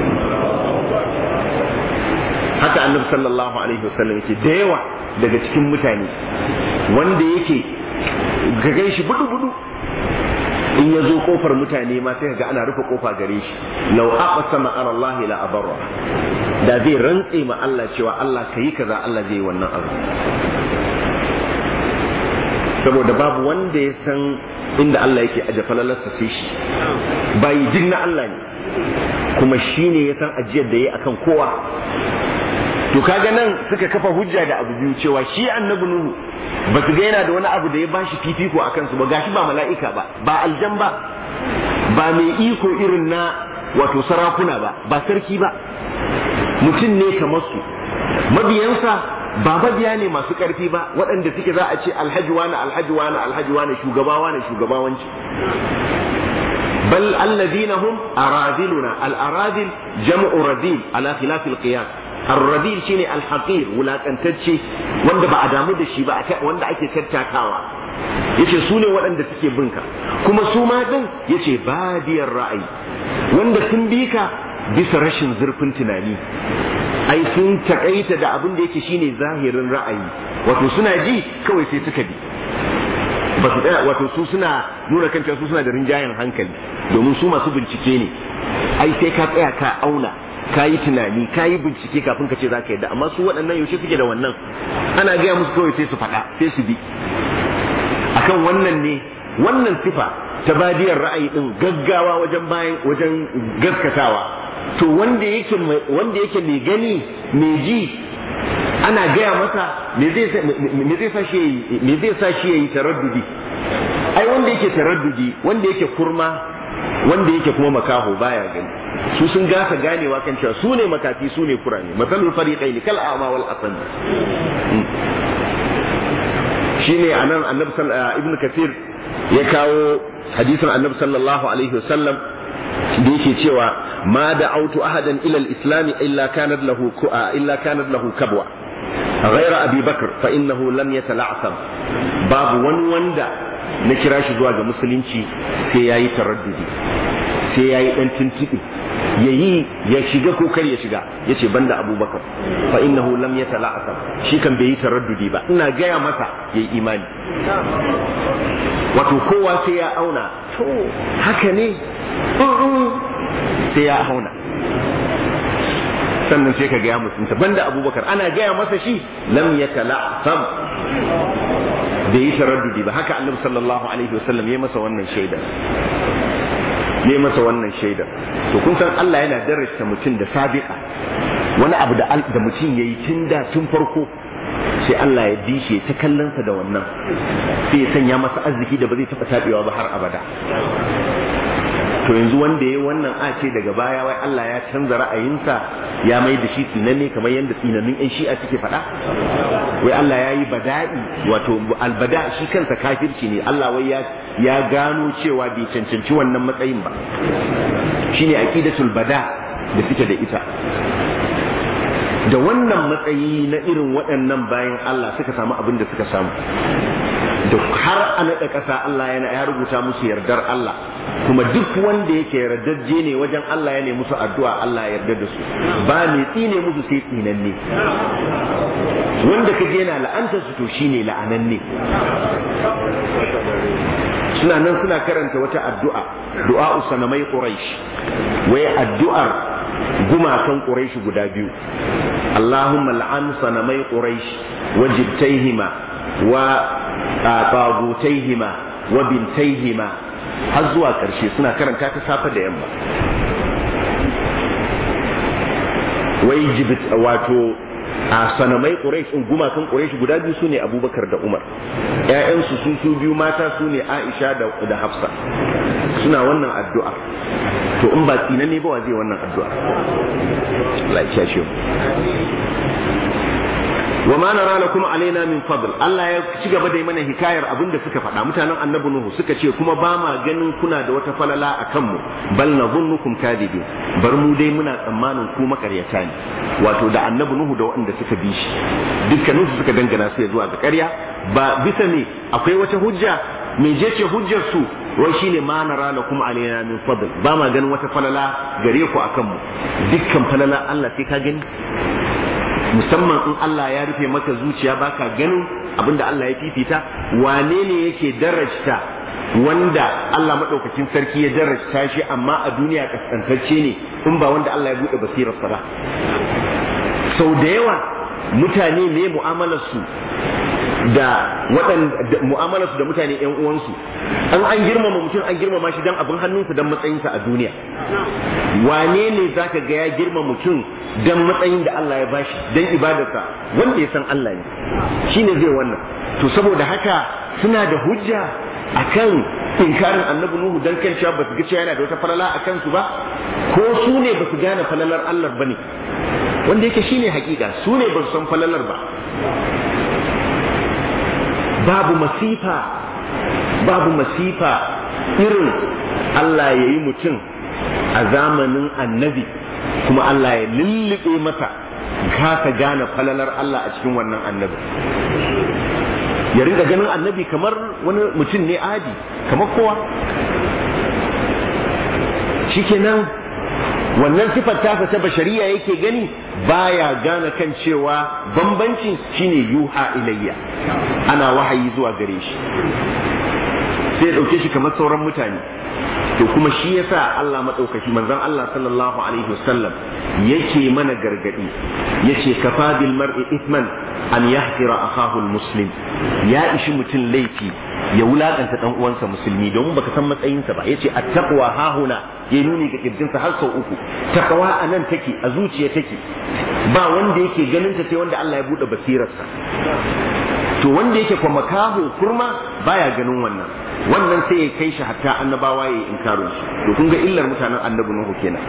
haka annabi sallallahu alaihi wasallam yake da yawa daga cikin mutane wanda yake ga gan shi budu budu in ya zo kofar mutane ma sai ga ana rufe kofa gare shi law aqsama ala Allah la abarra da zai rantse ma Allah cewa Allah kayi kaza Allah zai yi wannan abu saboda babu wanda ya san inda Allah yake aje falalarsa sai shi bayi jin na Allah ne kuma shi ne ya san ajiyar da ya akan kowa to kaga nan suka kafa hujja da abu biyu cewa shi annabi nuhu ba su ga yana da wani abu da ya bashi fifiko a kansu ba gashi ba mala'ika ba ba aljan ba ba mai iko irin na wato sarakuna ba ba sarki ba mutum ne kamar su mabiyansa ba mabiya ne masu ƙarfi ba waɗanda suke za a ce alhaji wani alhaji wani alhaji wani shugaba wani shugabawanci bal alladhina hum aradiluna al aradil jam'u radil ala khilaf al qiyas ar-radil shine al haqir wulakantacce wanda ba a damu da shi ba wanda ake tattakawa yace su ne waɗanda suke binka kuma su ma din yace badiyar ra'ayi wanda sun bi ka bisa rashin zurfin tunani ai sun takaita da abin da yake shine zahirin ra'ayi wato suna ji kawai sai suka bi ba su tsaya wato su suna nuna kan su suna da rinjayen hankali domin su masu bincike ne ai sai ka tsaya ka auna ka yi tunani ka yi bincike kafin ka ce za ka yadda amma su waɗannan yaushe suke da wannan ana gaya musu kawai sai su faɗa sai su bi akan wannan ne wannan sifa ta badiyar ra'ayi din gaggawa wajen bayan wajen gaskatawa to wanda yake wanda yake mai gani mai ji ana gaya masa me zai me zai sa shi me zai sa shi yayi taraddudi ai wanda yake taraddudi wanda yake kurma wanda yake kuma makaho baya gani su sun gasa ganewa kan cewa su ne makafi su ne kurame matsalul fariqain kal a'ma wal asam shine anan annabi ibnu kathir ya kawo hadisin annabi sallallahu alaihi wasallam da yake cewa ma da'autu ahadan ila al-islam illa kanat lahu illa kanat lahu kabwa غير أبي بكر فإنه لم يتلعثم باب ون وندا نكرا shi zuwa ga musulunci sai yayi taraddudi sai yayi dan tuntubi yayi ya shiga ko kar ya shiga yace banda abubakar fa innahu lam yatala'asam shi kan bai yi taraddudi ba ina gaya masa yayi imani wato kowa sai ya auna to haka ne sai ya auna sannan sai ka gaya musunta banda abubakar ana gaya masa shi lam yatala'asam bai yi taraddudi ba haka annabi sallallahu alaihi wasallam ya masa wannan shaida ya masa wannan shaida to kun san Allah yana darasta mutum da sabiqa wani abu da da mutum yayi tun da tun farko sai Allah ya bi shi ta kallonsa da wannan sai ya sanya masa arziki da ba zai taɓa taɓewa ba har abada to yanzu wanda ya wannan a ce daga baya wai Allah ya canza ra'ayinsa ya mai da shi tsinanne kamar yadda tsinannun yan shi'a suke faɗa wai Allah ya yi bada'i wato albada shi kansa kafirci ne Allah wai ya ya gano cewa bai cancanci wannan matsayin ba shine aqidatul bada da suke da ita da wannan matsayi na irin waɗannan bayan Allah suka samu abin da suka samu da har a naɗa ƙasa Allah yana ya rubuta musu yardar Allah kuma duk wanda yake yardajje ne wajen Allah ya ne musu addu'a Allah ya yarda da su ba mai tsine musu sai tsinanne wanda kaje yana la'antar su to shine la'ananne suna nan suna karanta wata addu'a du'a sanamai quraish wai addu'ar gumakan quraish guda biyu Allahumma la'an sanamai quraish wajibtaihima wa tagutaihima wa bintaihima har zuwa ƙarshe suna karanta ta safe da yamma wai jibit wato a sanamai quraish in gumakan quraish guda biyu sune abubakar da umar ƴaƴansu su su biyu mata sune aisha da da hafsa suna wannan addu'a to in ba tsina ne ba wa zai wannan addu'a Allah ya shi wa ma nara lakum alaina min fadl Allah ya ci gaba da yi mana hikayar abin da suka faɗa mutanen annabi Nuhu suka ce kuma ba ma ganin kuna da wata falala a kanmu bal nadhunnukum kadibin bar mu dai muna tsammanin ku makaryata ne wato da annabi Nuhu da waɗanda suka bi shi dukkanin su suka dangana su zuwa ga ƙarya ba bisa ne akwai wata hujja me je ce hujjar su wai shine ma nara lakum alaina min fadl ba ma ganin wata falala gare ku akan mu dukkan falala Allah sai ka gani musamman in Allah ya rufe maka zuciya baka ganin abinda Allah ya fifita wane ne yake darajta wanda Allah madaukakin sarki ya darajta shi amma a duniya kaskantacce ne in ba wanda Allah ya bude basirar sa ba sau da yawa mutane ne mu'amalar su da waɗanda mu'amalarsu da mutane ƴan uwansu an an girmama mutum an girmama shi dan abin hannunsa dan matsayinsa a duniya wane ne zaka ga ya girma mutum dan matsayin da Allah ya bashi dan ibadarsa wanda ya san Allah ne shine zai wannan to saboda haka suna da hujja akan inkarin annabi nuhu dan kan cewa ba su ga cewa yana da wata falala a kansu ba ko su ne ba su gane falalar Allah bane wanda yake shine hakika su ne ba su san falalar ba babu masifa babu masifa irin Allah ya yi mutum a zamanin annabi kuma Allah ya lullube masa kasa gane falalar Allah a cikin wannan annabi ya rinka ganin annabi kamar wani mutum ne adi kamar kowa shikenan wannan sifar tasa ta bashariya yake gani baya gane kan cewa bambancin shine yuha ilayya ana wahayi zuwa gare shi sai ya dauke shi kamar sauran mutane to kuma shi yasa Allah madaukaki manzon Allah sallallahu alaihi wasallam yake mana gargadi yace kafa bil mar'i ithman an yahqira akahu muslim ya ishi mutum laifi ya wulakanta dan uwansa musulmi domin baka san matsayinsa ba yace at-taqwa hahuna ya nuni ga kirjinsa har sau uku taqwa anan take a zuciya take ba wanda yake ganin ta sai wanda Allah ya bude basirarsa to wanda yake kwa makaho kurma baya ganin wannan wannan sai ya kai shi hatta annabawa ya inkarin su to kun ga illar mutanen annabi nuhu kenan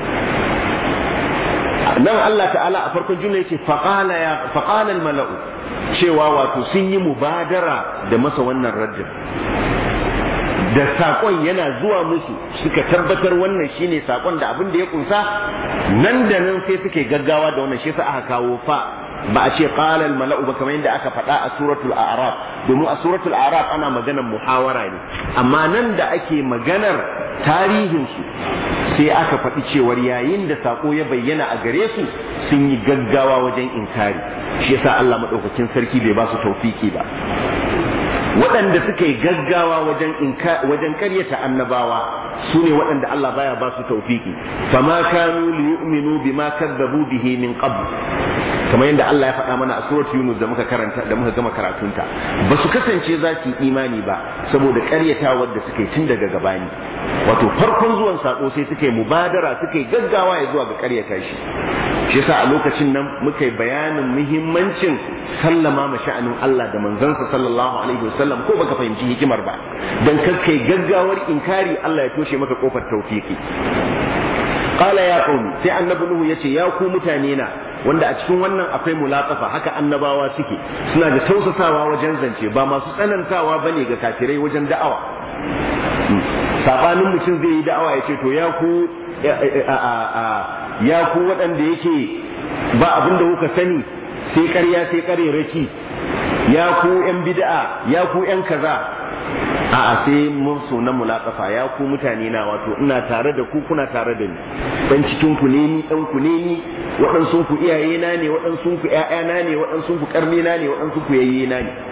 nan Allah ta'ala a farkon jumla yace faqala ya faqala al-mala'u cewa wato sun yi mubadara da masa wannan raddin da sakon yana zuwa musu suka tabbatar wannan shine sakon da abin da ya kunsa nan da nan sai suke gaggawa da wannan shi yasa aka kawo fa ba a ce qala al mala'u ba kamar yadda aka faɗa a suratul a'raf domin a suratul a'raf ana maganar muhawara ne amma nan da ake maganar tarihin su sai aka faɗi cewar yayin da sako ya bayyana a gare su sun yi gaggawa wajen inkari shi yasa Allah madaukakin sarki bai ba su tawfiki ba waɗanda suka yi gaggawa wajen inka wajen karyata annabawa su ne waɗanda Allah baya ba su tawfiki fama kanu liyu'minu bima kadzabu bihi min qabl kamar yadda Allah ya faɗa mana a suratul Yunus da muka karanta da muka gama karatunta ba su kasance za su yi imani ba saboda ƙaryatawar da suka yi tun daga gabani wato farkon zuwan sako sai suka yi mubadara suka yi gaggawa ya zuwa ga ƙaryata shi shi yasa a lokacin nan muka yi bayanin muhimmancin sallama ma sha'anin Allah da manzansa sallallahu alaihi wasallam ko baka fahimci hikimar ba dan kai gaggawar inkari Allah ya toshe maka kofar tawfiki qala ya qaumi sai annabi nuhu yace ya ku mutane na wanda a cikin wannan akwai mulaqafa haka annabawa suke suna da tausasawa wajen zance ba masu tsanantawa bane ga kafirai wajen da'awa sabanin mutum zai yi da'awa ya ce to ya ku ya ku waɗanda yake ba abin da kuka sani sai ƙarya sai ƙarerake ya ku ƴan bid'a ya ku ƴan kaza a'a sai mun so na mulaqafa ya ku mutane na wato ina tare da ku kuna tare da ni dan cikin ku ne ni dan ku ne ni waɗansu ku iyaye na ne waɗansu ku ƴaƴana ne waɗansu ku ƙarni na ne waɗansu ku yayye na ne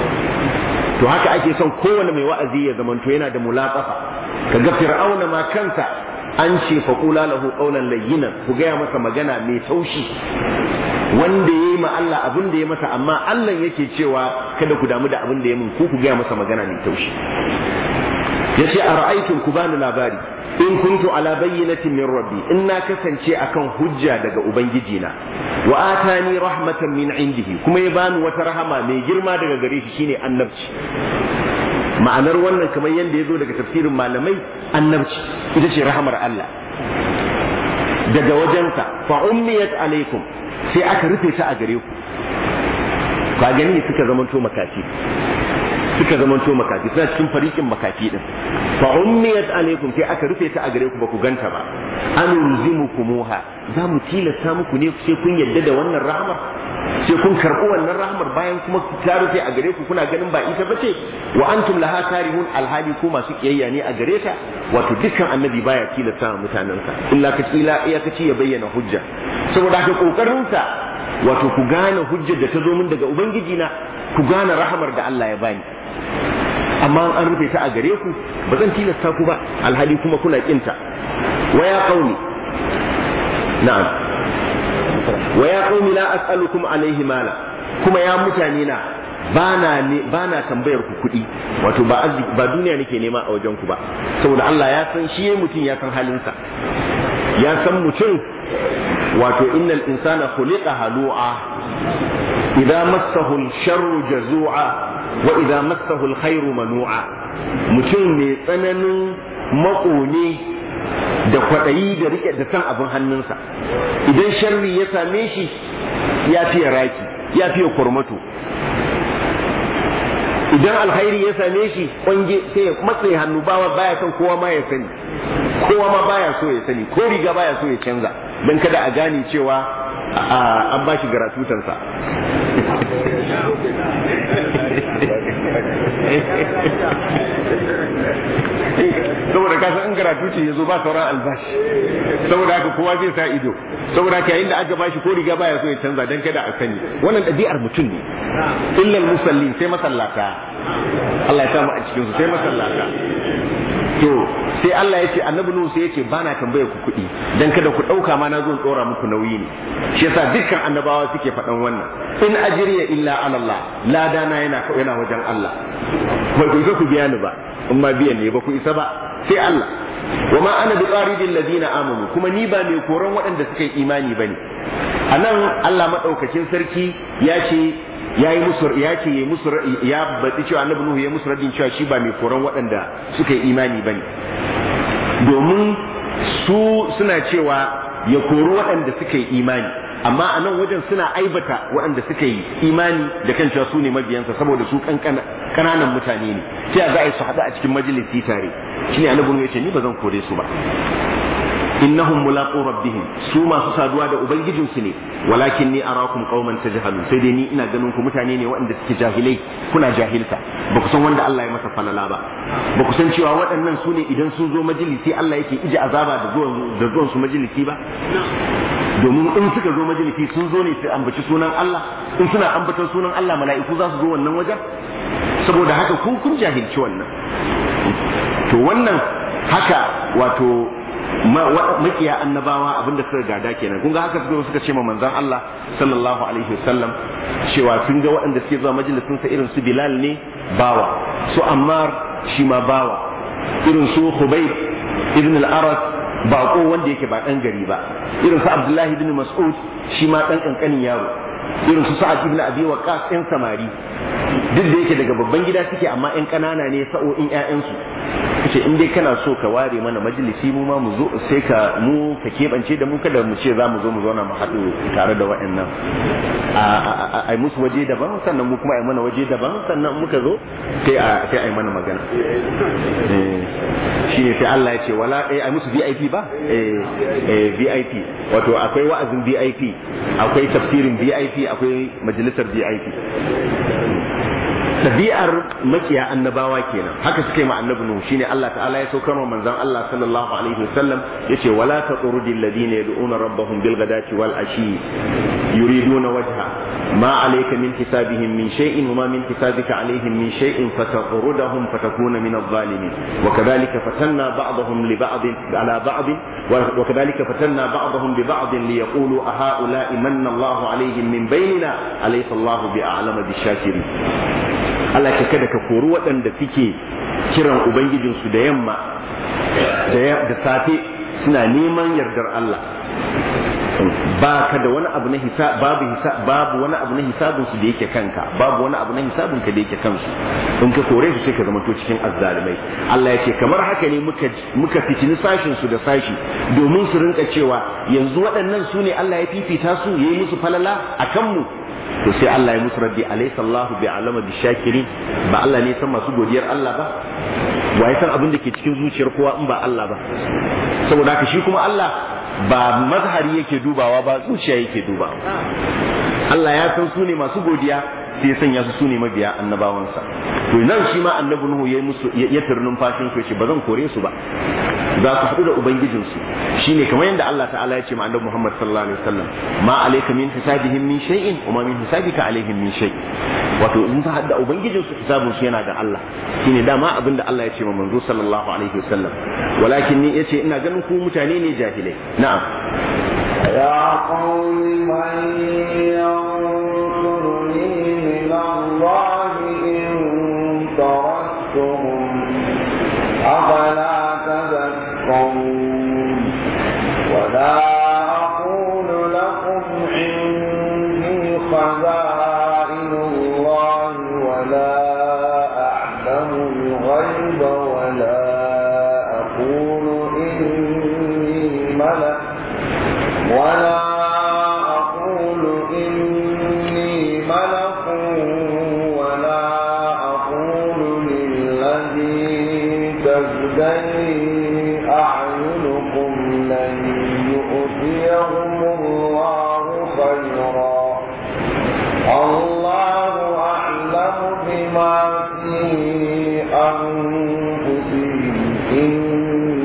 to haka ake son kowane mai wa'azi ya zamanto yana da mulaqafa kaga fir'auna ma kansa an ce fa qula lahu qawlan layyinan ku gaya masa magana mai taushi wanda yayi ma Allah abin da ya masa amma Allah yake cewa kada ku damu da abin da ya mun ku ku gaya masa magana mai taushi yace ara'aytum ku bani labari in kuntu ala bayyinatin min rabbi in na kasance akan hujja daga ubangiji na wa atani rahmatan min indihi kuma ya bani wata rahama mai girma daga gare shi shine annabci ma'anar wannan kamar yadda ya zo daga tafsirin malamai annabci ita ce rahamar Allah daga wajensa fa ummiyat alaikum sai aka rufe ta a gare ku ka gani suka zamanto makafi suka zamanto makafi suna cikin farikin makafi din fa ummiyat alaikum sai aka rufe ta a gare ku ba ku ganta ba an yulzimukumuha za mu tilasta muku ne sai kun yadda da wannan rahmar sai kun karɓi wannan rahmar bayan kuma ta rufe a gare ku kuna ganin ba ita bace wa antum laha karihun alhali ko masu kiyayya ne a gare ta wato dukkan annabi baya tilasta wa mutanensa illa ka ila iya kaci ya bayyana hujja saboda haka kokarin sa wato ku gane hujjar da ta zo min daga ubangiji na ku gane rahamar da Allah ya bani amma an rufe ta a gare ku ba zan tilasta ku ba alhali kuma kuna kinta wa ya qaumi na'am wa ya qaumi la as'alukum alaihi mala kuma ya mutane na bana ne bana tambayar ku kuɗi wato ba ba duniya nake nema a wajen ku ba saboda Allah ya san shi mutum ya san halinsa ya san mutum wato innal insana khuliqa halu'a idza massahu al-sharru jazu'a wa idza massahu al-khairu manu'a mutum mai tsananin makone da kwaɗayi da rike da san abin hannunsa idan sharri ya same shi ya fiye raki ya fiye kurmato idan alkhairi ya same shi kwange sai ya matse hannu bawa baya son kowa ma ya sani kowa ma baya so ya sani ko riga baya so ya canza don kada a gane cewa an ba shi garatutansa saboda ka san in gratuity ya zo ba sauran albashi saboda haka kowa zai sa ido saboda haka yayin da aka bashi ko riga baya so ya canza dan kada a sani wannan ɗabi'ar mutum ne illal musallin sai masallata Allah ya samu a cikin su sai masallata to sai Allah ya ce annabi Nuhu sai ya ce ba na tambaye ku kuɗi dan kada ku ɗauka ma na zo ɗora muku nauyi ne shi yasa dukkan annabawa suke faɗan wannan in ajriya illa ala Allah ladana yana yana wajen Allah ba ku isa ku biya ni ba in ma biyan ne ba ku isa ba sai Allah wa ma ana bi qaridil ladina amanu kuma ni ba mai koran waɗanda suka yi imani bane anan Allah madaukakin sarki ya ce ya yi musu ya ce ya musu ya baɗi cewa annabi nuhu ya musu radin cewa shi ba mai koran waɗanda suka yi imani bane domin su suna cewa ya kori waɗanda suka yi imani amma a nan wajen suna aibata waɗanda suka yi imani da kan cewa su ne mabiyansa saboda su ƙananan mutane ne sai a za a yi su haɗu a cikin majalisi tare shine annabi nuhu ya ce ni ba zan kore su ba innahum mulaqu rabbihim su masu saduwa da ubangijinsu ne walakin ni arakum qauman tajhalun sai dai ni ina ganin ku mutane ne waɗanda suke jahilai kuna jahilta ba ku san wanda Allah ya masa falala ba ba ku san cewa waɗannan su ne idan sun zo majalisi Allah yake ije azaba da zuwan da zuwan su majalisi ba domin in suka zo majalisi sun zo ne su ambaci sunan Allah in suna ambaton sunan Allah mala'iku za su zo wannan wajen saboda haka ku kun jahilci wannan to wannan haka wato makiya annabawa abinda suka gada kenan kun ga haka suka suka ce ma manzon Allah sallallahu alaihi wasallam cewa sun ga waɗanda suke zuwa majalisin sa irin su Bilal ne bawa su Ammar shi ma bawa irin su Khubayb ibn al-Arad bako wanda yake ba dan gari ba irin su Abdullahi ibn Mas'ud shi ma dan kankanin yaro irin su Sa'ad ibn Abi Waqqas ɗan samari duk da yake daga babban gida suke amma ƴan ƙanana ne sa'o'in ƴaƴansu kace in dai kana so ka ware mana majalisi mu ma mu zo sai ka mu ka keɓance da mu kada mu ce za mu zo mu zauna mu haɗu tare da waɗannan a musu waje daban sannan mu kuma a mana waje daban sannan muka zo sai a sai a yi mana magana shine sai Allah ya ce wala eh a musu VIP ba eh VIP wato akwai wa'azin VIP akwai tafsirin VIP akwai majalisar VIP tabi'ar makiya annabawa kenan haka suka yi ma annabi nuhu shine Allah ta'ala ya saukar wa manzon Allah sallallahu alaihi wasallam yace wala taqrudil ladina yad'una rabbahum bil ghadati wal ashi yuriduna wajha ma alayka min hisabihim min shay'in wa ma min hisabika alaihim min shay'in fataqrudahum fatakuna min adh-dhalimin wa kadhalika fatanna ba'dahum li ba'd ala ba'd wa kadhalika fatanna ba'dahum bi ba'd li yaqulu a ha'ula'i manna Allahu alaihim min bainina alaysa Allahu bi'alama bishakirin Allah ce kada ka kori waɗanda suke kiran Ubangijinsu da yamma da safe suna neman yardar Allah ba ka da wani abu na hisab babu hisab babu wani abu na hisabin su da yake kanka babu wani abu na hisabin ka da yake kansu in ka kore su sai ka zama to cikin azzalimai Allah ya ce kamar haka ne muka muka fitini sashin su da sashi domin su rinka cewa yanzu waɗannan su ne Allah ya fifita su yayi musu falala akan mu to sai Allah ya musu raddi alaysa Allahu bi alama bi shakirin ba Allah ne san masu godiyar Allah ba wa ya san abin da ke cikin zuciyar kowa in ba Allah ba saboda haka shi kuma Allah ba mazhari yake dubawa ba zuciya yake dubawa Allah ya san su ne masu godiya sai ya sanya su su ne mabiya annabawansa to nan shi ma annabi Nuhu ya musu ya turnin fashin su yace ba zan kore su ba za su haɗu da ubangijin su shine kamar yadda Allah ta'ala ya ce ma annabi Muhammad sallallahu alaihi wasallam ma alayka min hisabihim min shay'in wa ma min hisabika alaihim min shay wato in ka haɗu da ubangijin su hisabun su yana da Allah shine dama abin da Allah ya ce ma manzo sallallahu alaihi wasallam walakin ni yace ina ganin ku mutane ne jahilai na'am يا قوم من ينصرني من الله إن تركتهم أفلا تذكرون ولا أقول لكم عندي خزائن الله ولا أعلم الغيب ولا أقول إني ملك ولا أقول إني ملك ولا أقول للذي تزدري أعينكم لن يؤتيهم الله خيرا الله أعلم بما في أنفسهم إني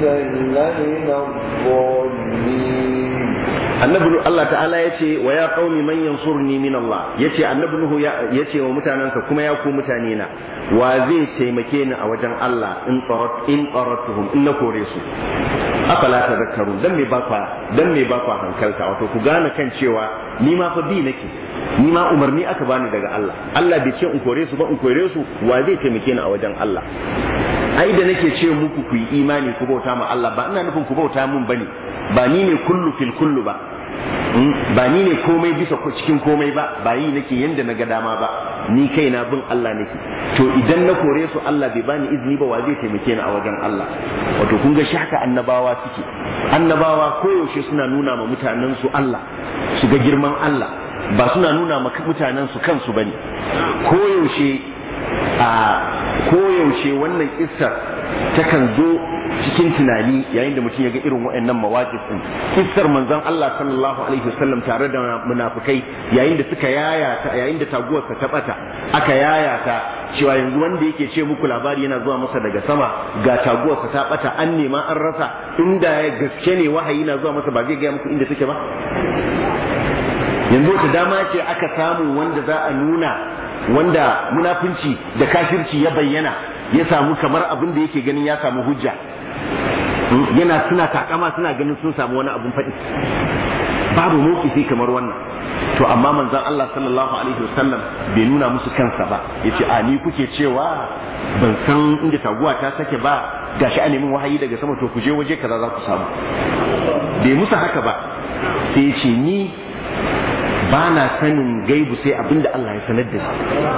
لمن الظالمين annabi Allah ta'ala ya ce wa ya qaumi man yansurni min Allah yace annabi Nuhu ya ce wa mutanansa kuma ya ku mutane na wa zai taimake ni a wajen Allah in qarat in qaratuhum in na kore su afala tadhakkaru dan me ba kwa dan me ba kwa hankalta wato ku gane kan cewa ni ma fa bi nake ni ma umarni aka bani daga Allah Allah bai ce in kore su ba in kore su wa zai taimake ni a wajen Allah ai da nake ce muku ku yi imani ku bauta ma Allah ba ina nufin ku bauta mun bane ba ni ne kullu fil kullu ba ba ni ne komai bisa cikin komai ba ba yi nake yanda na ga dama ba ni kaina bin Allah nake to idan na kore su Allah bai bani izini ba wa zai taimake ni a wajen Allah wato kun ga shaka annabawa suke annabawa koyaushe suna nuna ma mutanen su Allah su ga girman Allah ba suna nuna ma mutanen su kansu bane koyaushe a koyaushe wannan kissar takan zo cikin tunani yayin da mutum ya ga irin waɗannan mawaƙif din kissar manzon Allah sallallahu alaihi wasallam tare da munafikai yayin da suka yaya ta yayin da taguwarsa ta bata aka yaya ta cewa yanzu wanda yake ce muku labari yana zuwa masa daga sama ga taguwarsa ta bata an nema an rasa inda ya gaske ne wahayi na zuwa masa ba zai gaya muku inda take ba yanzu wata dama ce aka samu wanda za a nuna wanda munafunci da kafirci ya bayyana ya samu kamar abin da yake ganin ya samu hujja yana suna takama suna ganin sun samu wani abun faɗi babu mawkifi kamar wannan to amma manzon Allah sallallahu alaihi wasallam bai nuna musu kansa ba yace a ni kuke cewa ban san inda taguwa ta sake ba gashi a neman wahayi daga sama to ku je waje kaza za ku samu bai musu haka ba sai ya ce ni ba na sanin gaibu sai abinda Allah ya sanar da ni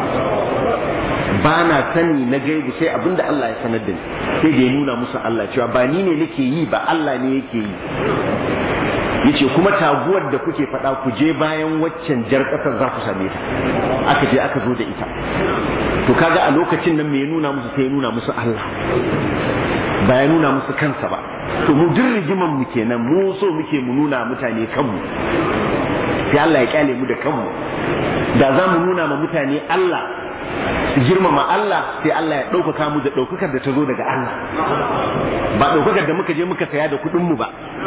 ba na sani na gaibu sai abinda Allah ya sanar da ni sai da ya nuna musu Allah cewa ba ni ne nake yi ba Allah ne yake yi yace kuma taguwar da kuke faɗa ku je bayan waccan jar ƙasar za ku same ta aka je aka zo da ita to kaga a lokacin nan me ya nuna musu sai ya nuna musu Allah ba ya nuna musu kansa ba to mu duk rigiman mu kenan mu so muke mu nuna mutane kanmu sai Allah ya kyale mu da kanmu da za mu nuna ma mutane Allah su girmama Allah sai Allah ya ɗaukaka mu da ɗaukakar da ta zo daga Allah ba ɗaukakar da muka je muka saya da kuɗin mu ba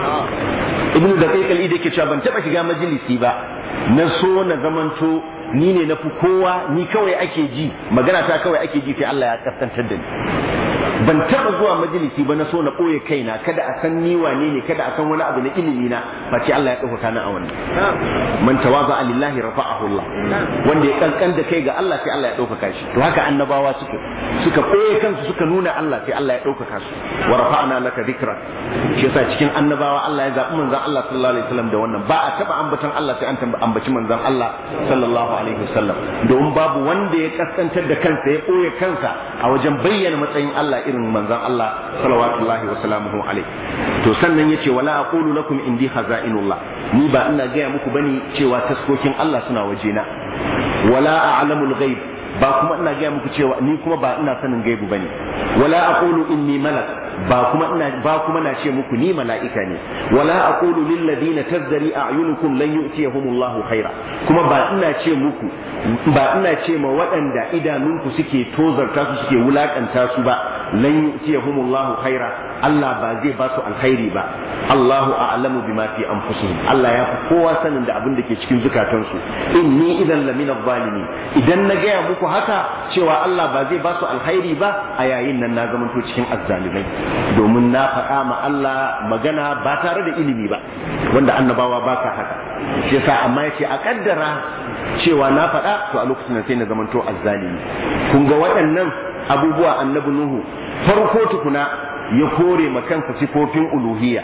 ibnu da kai kali da yake cewa ban taɓa shiga majalisi ba na so na zamanto ni ne na fi kowa ni kawai ake ji magana ta kawai ake ji sai Allah ya kaskantar da ni ban taɓa zuwa majalisi ba na so na ɓoye kaina kada a san ni wane ne kada a san wani abu na ilimi na face Allah ya ɗaukaka ni a wannan man tawaza lillahi rafa'ahu Allah wanda ya kankan da kai ga Allah sai Allah ya ɗaukaka shi to haka annabawa suke suka ɓoye kansu suka nuna Allah sai Allah ya ɗaukaka su wa rafa'ana laka dhikra shi yasa cikin annabawa Allah ya zaɓi manzon Allah sallallahu alaihi wasallam da wannan ba a taɓa ambaton Allah sai an ambaci manzon Allah sallallahu alaihi wasallam domin babu wanda ya kaskantar da kansa ya ɓoye kansa a wajen bayyana matsayin Allah irin manzon Allah salawatullahi wa salamuhu alaihi to sannan yace wala aqulu lakum indi khaza'inullah ni ba ina gaya muku bane cewa taskokin Allah suna wajena wala a'lamul ghaib ba kuma ina gaya muku cewa ni kuma ba ina sanin gaibu bane wala aqulu inni malak ba kuma ina ba kuma na ce muku ni mala'ika ne wala aqulu lil ladina tazdari a'yunukum lan yu'tiyahumullahu khaira kuma ba ina ce muku ba ina ce ma waɗanda idanunku suke tozarta su suke wulakanta su ba lan yu'tiyahumullahu khaira Allah ba zai ba su alkhairi ba Allahu a'lamu bima fi anfusihim Allah ya fi kowa sanin da abin da ke cikin zukatansu inni idan lamina zalimi idan na gaya muku haka cewa Allah ba zai ba su alkhairi ba a yayin nan na zamanto cikin azzalimai domin na faɗa ma Allah magana ba tare da ilimi ba wanda annabawa ba ka haka shi yasa amma yace a kaddara cewa na faɗa to a lokacin sai na zamanto azzalimi kun ga waɗannan abubuwa annabi Nuhu farko tukuna ya kore ma kansa sifofin uluhiyya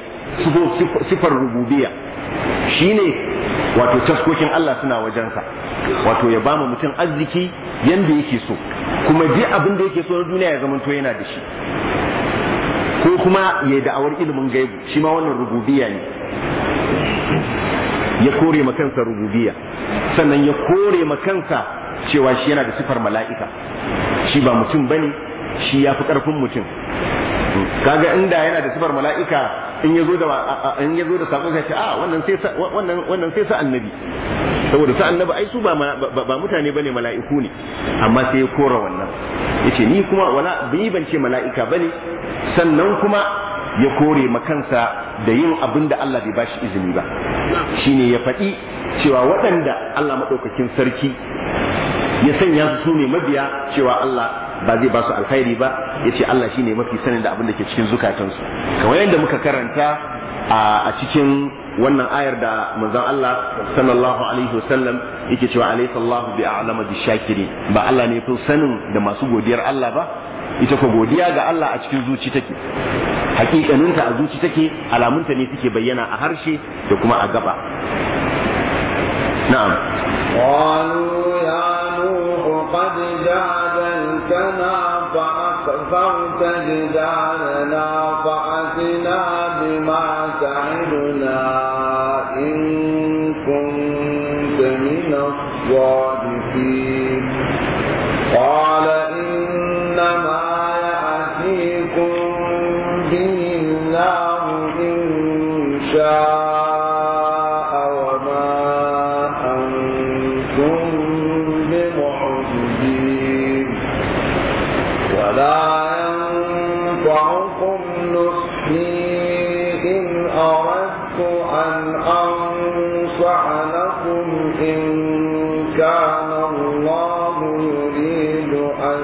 sifar rububiyya shine wato taskokin Allah suna wajensa wato ya ba mutum arziki yanda yake so kuma duk abin da yake so na duniya ya zamanto yana da shi ko kuma ya da'awar ilimin gaibu shi ma wannan rububiyya ne ya kore ma kansa rububiyya sannan ya kore ma kansa cewa shi yana da sifar mala'ika shi ba mutum bane shi ya fi ƙarfin mutum kaga inda yana da sifar mala'ika in yazo da in yazo da sako sai ce a wannan sai wannan wannan sai sa annabi saboda sa annabi ai su ba ba mutane bane mala'iku ne amma sai ya kora wannan yace ni kuma wala bi ban ce mala'ika bane sannan kuma ya kore makansa da yin abin da Allah bai bashi izini ba shine ya faɗi cewa waɗanda Allah maɗaukakin sarki ya sanya su ne mabiya cewa Allah ba zai ba su alkhairi ba ya ce Allah shine mafi sanin da abin da ke cikin zukatansu kamar yadda muka karanta a cikin wannan ayar da manzon Allah sallallahu alaihi wasallam yake cewa alaysa Allah bi a'lama bi shakiri ba Allah ne fi sanin da masu godiyar Allah ba ita ko godiya ga Allah a cikin zuci take hakikaninta a zuci take alamunta ne suke bayyana a harshe da kuma a gaba na'am قالوا يا نوح قد جادلتنا فأكثرت جدالنا فأتنا بما تعدنا إن كنت من الصادقين قال إنما يأتيكم به الله إن شاء وما أنتم بمعجزين ولا ينفعكم نصحي إن أردت أن أنصح لكم إن كان الله يريد أن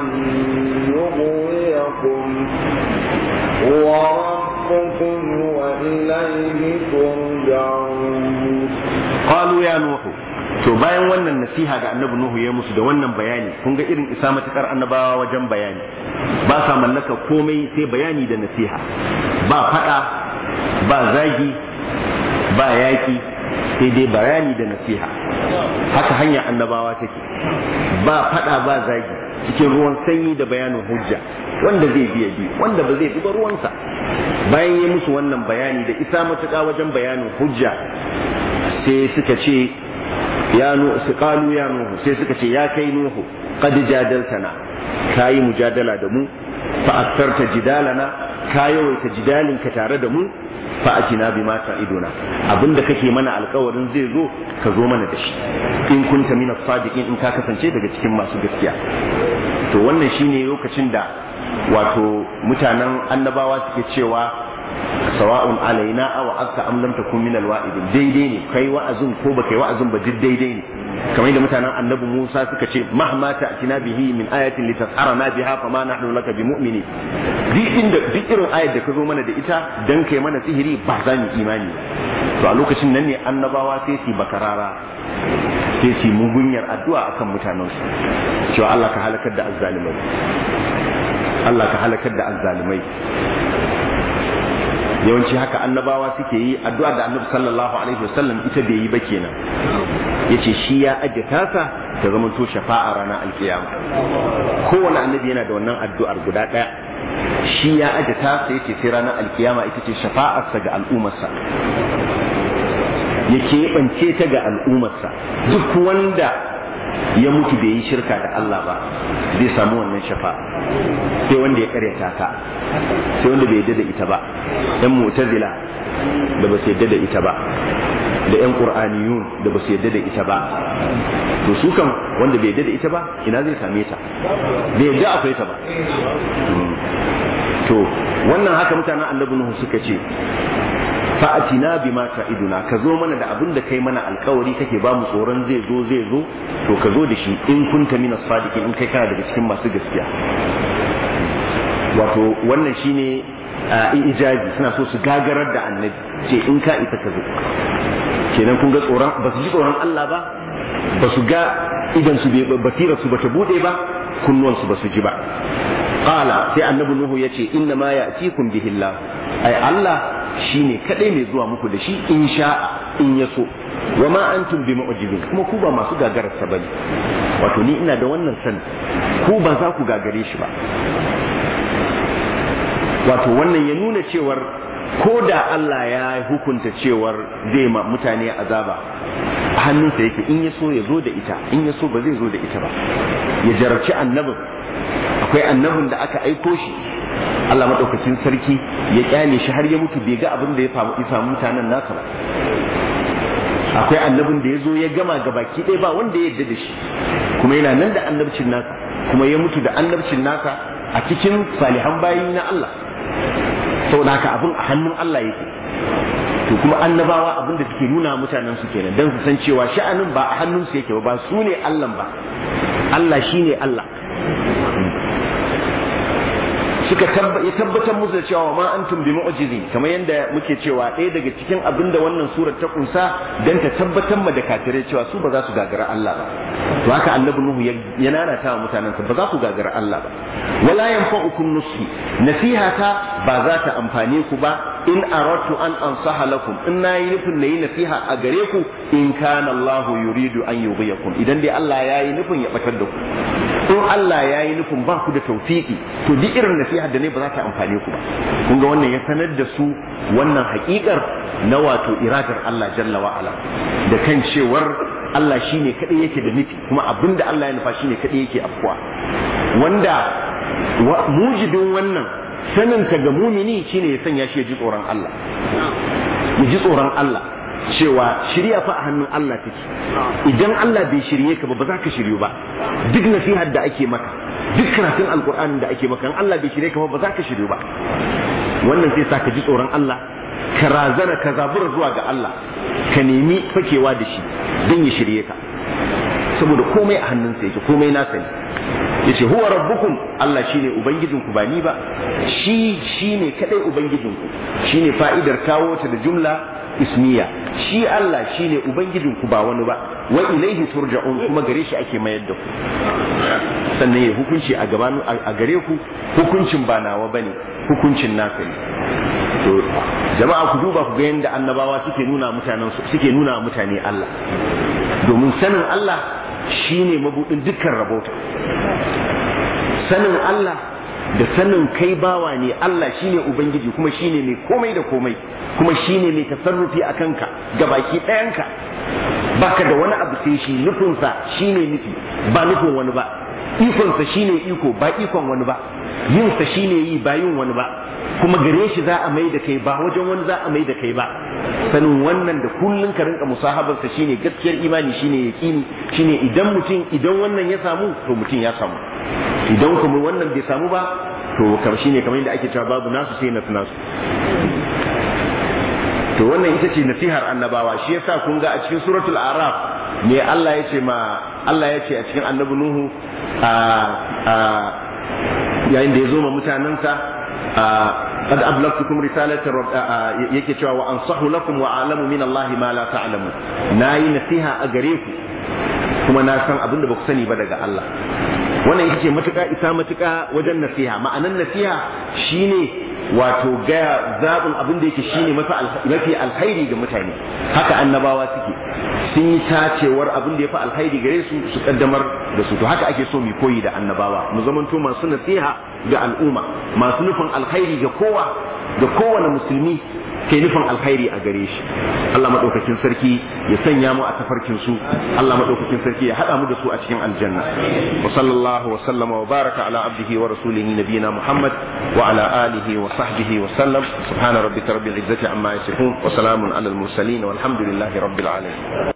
يغويكم هو ربكم وإليه ترجعون qalu ya nuhu to bayan wannan nasiha da annabi nuhu ya musu da wannan bayani kun ga irin isa matukar annabawa wajen bayani ba sa mallaka komai sai bayani da nasiha ba fada ba zagi ba yaki sai dai bayani da nasiha haka hanya annabawa take ba fada ba zagi cikin ruwan sanyi da bayanin hujja wanda zai biya bi wanda ba zai bi ba ruwansa bayan ya musu wannan bayani da isa matuƙa wajen bayanin hujja sai suka ce ya nuhu su qalu ya nuhu sai suka ce ya kai nuhu qad jadaltana kayi mujadala da mu fa aktarta jidalana ka yawaita jidalin ka tare da mu fa atina bima ta'iduna abinda kake mana alkawarin zai zo ka zo mana da shi in kunta min as-sadiqin in ka kasance daga cikin masu gaskiya to wannan shine lokacin da wato mutanen annabawa suke cewa sawa'un alaina aw aka am lam takun min alwa'idin daidai ne kai wa'azin ko baka yi wa'azin ba duk daidai ne kamar da mutanen annabi Musa suka ce mahma ta'tina bihi min ayatin litasharana biha fama nahnu laka bimu'mini duk inda duk irin ayat da ka zo mana da ita dan kai mana sihiri ba za mu imani to a lokacin nan ne annabawa sai su bakarara sai su mugunyar addu'a akan mutanensu cewa Allah ka halakar da azzalimai Allah ka halakar da azzalimai yawanci haka annabawa suke yi addu'a da annabi sallallahu alaihi wasallam ita bai yi ba kenan yace shi ya aje tasa ta zama to shafa'a ranar alkiyama kowane annabi yana da wannan addu'ar guda daya shi ya aje tasa yace sai ranar alkiyama ita ce shafa'arsa ga al'ummarsa ya keɓance ta ga al'ummarsa duk wanda ya mutu bai yi shirka da Allah ba zai samu wannan shafa'a sai wanda ya karyata ta sai wanda bai yadda da ita ba yan mu'tazila da ba su yadda da ita ba da yan qur'aniyun da ba su yadda da ita ba to su kan wanda bai yadda da ita ba ina zai same ta bai yadda akwai ta ba to wannan haka mutanen annabi nuhu suka ce fa'atina bima ta'iduna ka zo mana da abin da kai mana alkawari kake ba mu tsoron zai zo zai zo to ka zo da shi in kunta minas sadiqin in kai kana daga cikin masu gaskiya wato wannan shine ijazi suna so su gagarar da annabi ce in ka isa ka zo kenan kun ga tsoron ba su ji tsoron Allah ba ba su ga idan su basira su bata bude ba kunnuwan su ba su ji ba qala sai annabi nuhu yace inna ma ya'tikum bihi Allah ai Allah shine kadai mai zuwa muku da shi in sha'a in ya so wa ma antum bi mu'jizin kuma ku ba masu gagarar sa bane wato ni ina da wannan san ku ba za ku gagare shi ba wato wannan ya nuna cewar ko da Allah ya hukunta cewar zai ma mutane azaba a hannunsa yake in ya so ya zo da ita in ya so ba zai zo da ita ba ya jarabci annabin akwai annabin da aka aiko shi Allah maɗaukakin sarki ya kyale shi har ya mutu bai ga abin da ya samu mutanen nasa ba akwai annabin da ya zo ya gama ga baki ɗaya ba wanda ya yarda da shi kuma yana nan da annabcin nasa kuma ya mutu da annabcin nasa a cikin salihan bayi na Allah saboda haka abin a hannun Allah yake to kuma annabawa abin da suke nuna mutanen su kenan dan su san cewa sha'anin ba a hannun su yake ba ba su ne Allah ba Allah shine Allah suka ya tabbatar musu da cewa ma antum bi mu'jizin kamar yadda muke cewa ɗaya daga cikin abin da wannan surar ta kunsa dan ta tabbatar ma da kafirai cewa su ba za su gagara Allah ba to haka annabi nuhu ya nanata wa mutanensa ba za ku gagara Allah ba wala yanfa'ukum nushi nasihata ba za ta amfane ku ba in aratu an ansaha lakum in nayi nufin nayi nasiha a gare ku in kana Allah yuridu an yughyikum idan dai Allah yayi nufin ya batar da ku in Allah yayi nufin ba ku da tawfiki to duk irin nasiha da ne ba za ta amfane ku ba kun ga wannan ya sanar da su wannan haƙiƙar na wato iradar Allah jalla wa ala da kan cewar Allah shine kadai yake da nufi kuma abinda Allah ya nufa shine kadai yake afkuwa wanda mujibin wannan sanin ka ga mumini shine ya sanya shi ya ji tsoron Allah ya ji tsoron Allah cewa shirya fa a hannun Allah take idan Allah bai shirye ka ba ba za ka shiryu ba duk nasihar da ake maka duk karatun alkur'anin da ake maka in Allah bai shirye ka ba ba za ka shiryu ba wannan sai sa ka ji tsoron Allah ka razana ka zabura zuwa ga Allah ka nemi fakewa da shi don ya shirye ka saboda komai a hannunsa yake komai nasa ne yace huwa rabbukum Allah shine ubangijinku ba ni ba shi shine kadai ubangijinku shine fa'idar kawo ta da jumla ismiya shi Allah shine ubangijinku ba wani ba wa ilaihi turja'un kuma gare shi ake mayar da ku sannan ya hukunci a gaban a gare ku hukuncin ba nawa bane hukuncin naka ne to jama'a ku duba ku ga yadda annabawa suke nuna mutanen suke nuna mutane Allah domin sanin Allah shine mabudin dukkan rabota sanin Allah da sanin kai bawa ne Allah shine ubangiji kuma shine mai komai da komai kuma shine mai tasarrufi a kanka ga baki ɗayanka baka da wani abu sai shi nufinsa shine nufi ba nufin wani ba ikonsa shine iko ba ikon wani ba yinsa shine yi ba yin wani ba kuma gare shi za a mai da kai ba wajen wani za a mai da kai ba sanin wannan da kullun ka rinka musahabarsa shine gaskiyar imani shine yaqini shine idan mutum idan wannan ya samu to mutum ya samu idan kuma wannan bai samu ba to kamar shine kamar yadda ake cewa babu nasu sai nasu nasu to wannan ita ce nasihar annabawa shi yasa kun ga a cikin suratul araf me Allah ya ce ma Allah ya ce a cikin annabi nuhu a yayin da ya zo ma mutanensa قد أبلغتكم رسالة رب yake cewa wa ansahu lakum wa alamu min Allah ma la ta'lamu nayi nasiha a gare ku kuma na san abin da baku sani ba daga Allah wannan ita ce matuƙa isa matuƙa wajen nasiha ma'anan nasiha shine wato gaya zaɓin abin da yake shine mafi alkhairi ga mutane haka annabawa suke sun yi tacewar abin da ya fi alkhairi gare su su kaddamar da su to haka ake so mu koyi da annabawa mu zamanto masu nasiha ga al'umma masu nufin alkhairi ga kowa ga kowane musulmi ke nufin alkhairi a gare shi Allah madaukakin sarki ya sanya mu a tafarkin su Allah madaukakin sarki ya hada mu da su a cikin aljanna wa sallallahu wa sallama wa baraka ala abdihi wa rasulihi nabiyina Muhammad wa ala alihi wa sahbihi wa sallam subhana rabbika rabbil izzati amma yasifun wa salamun ala al mursalin walhamdulillahi rabbil alamin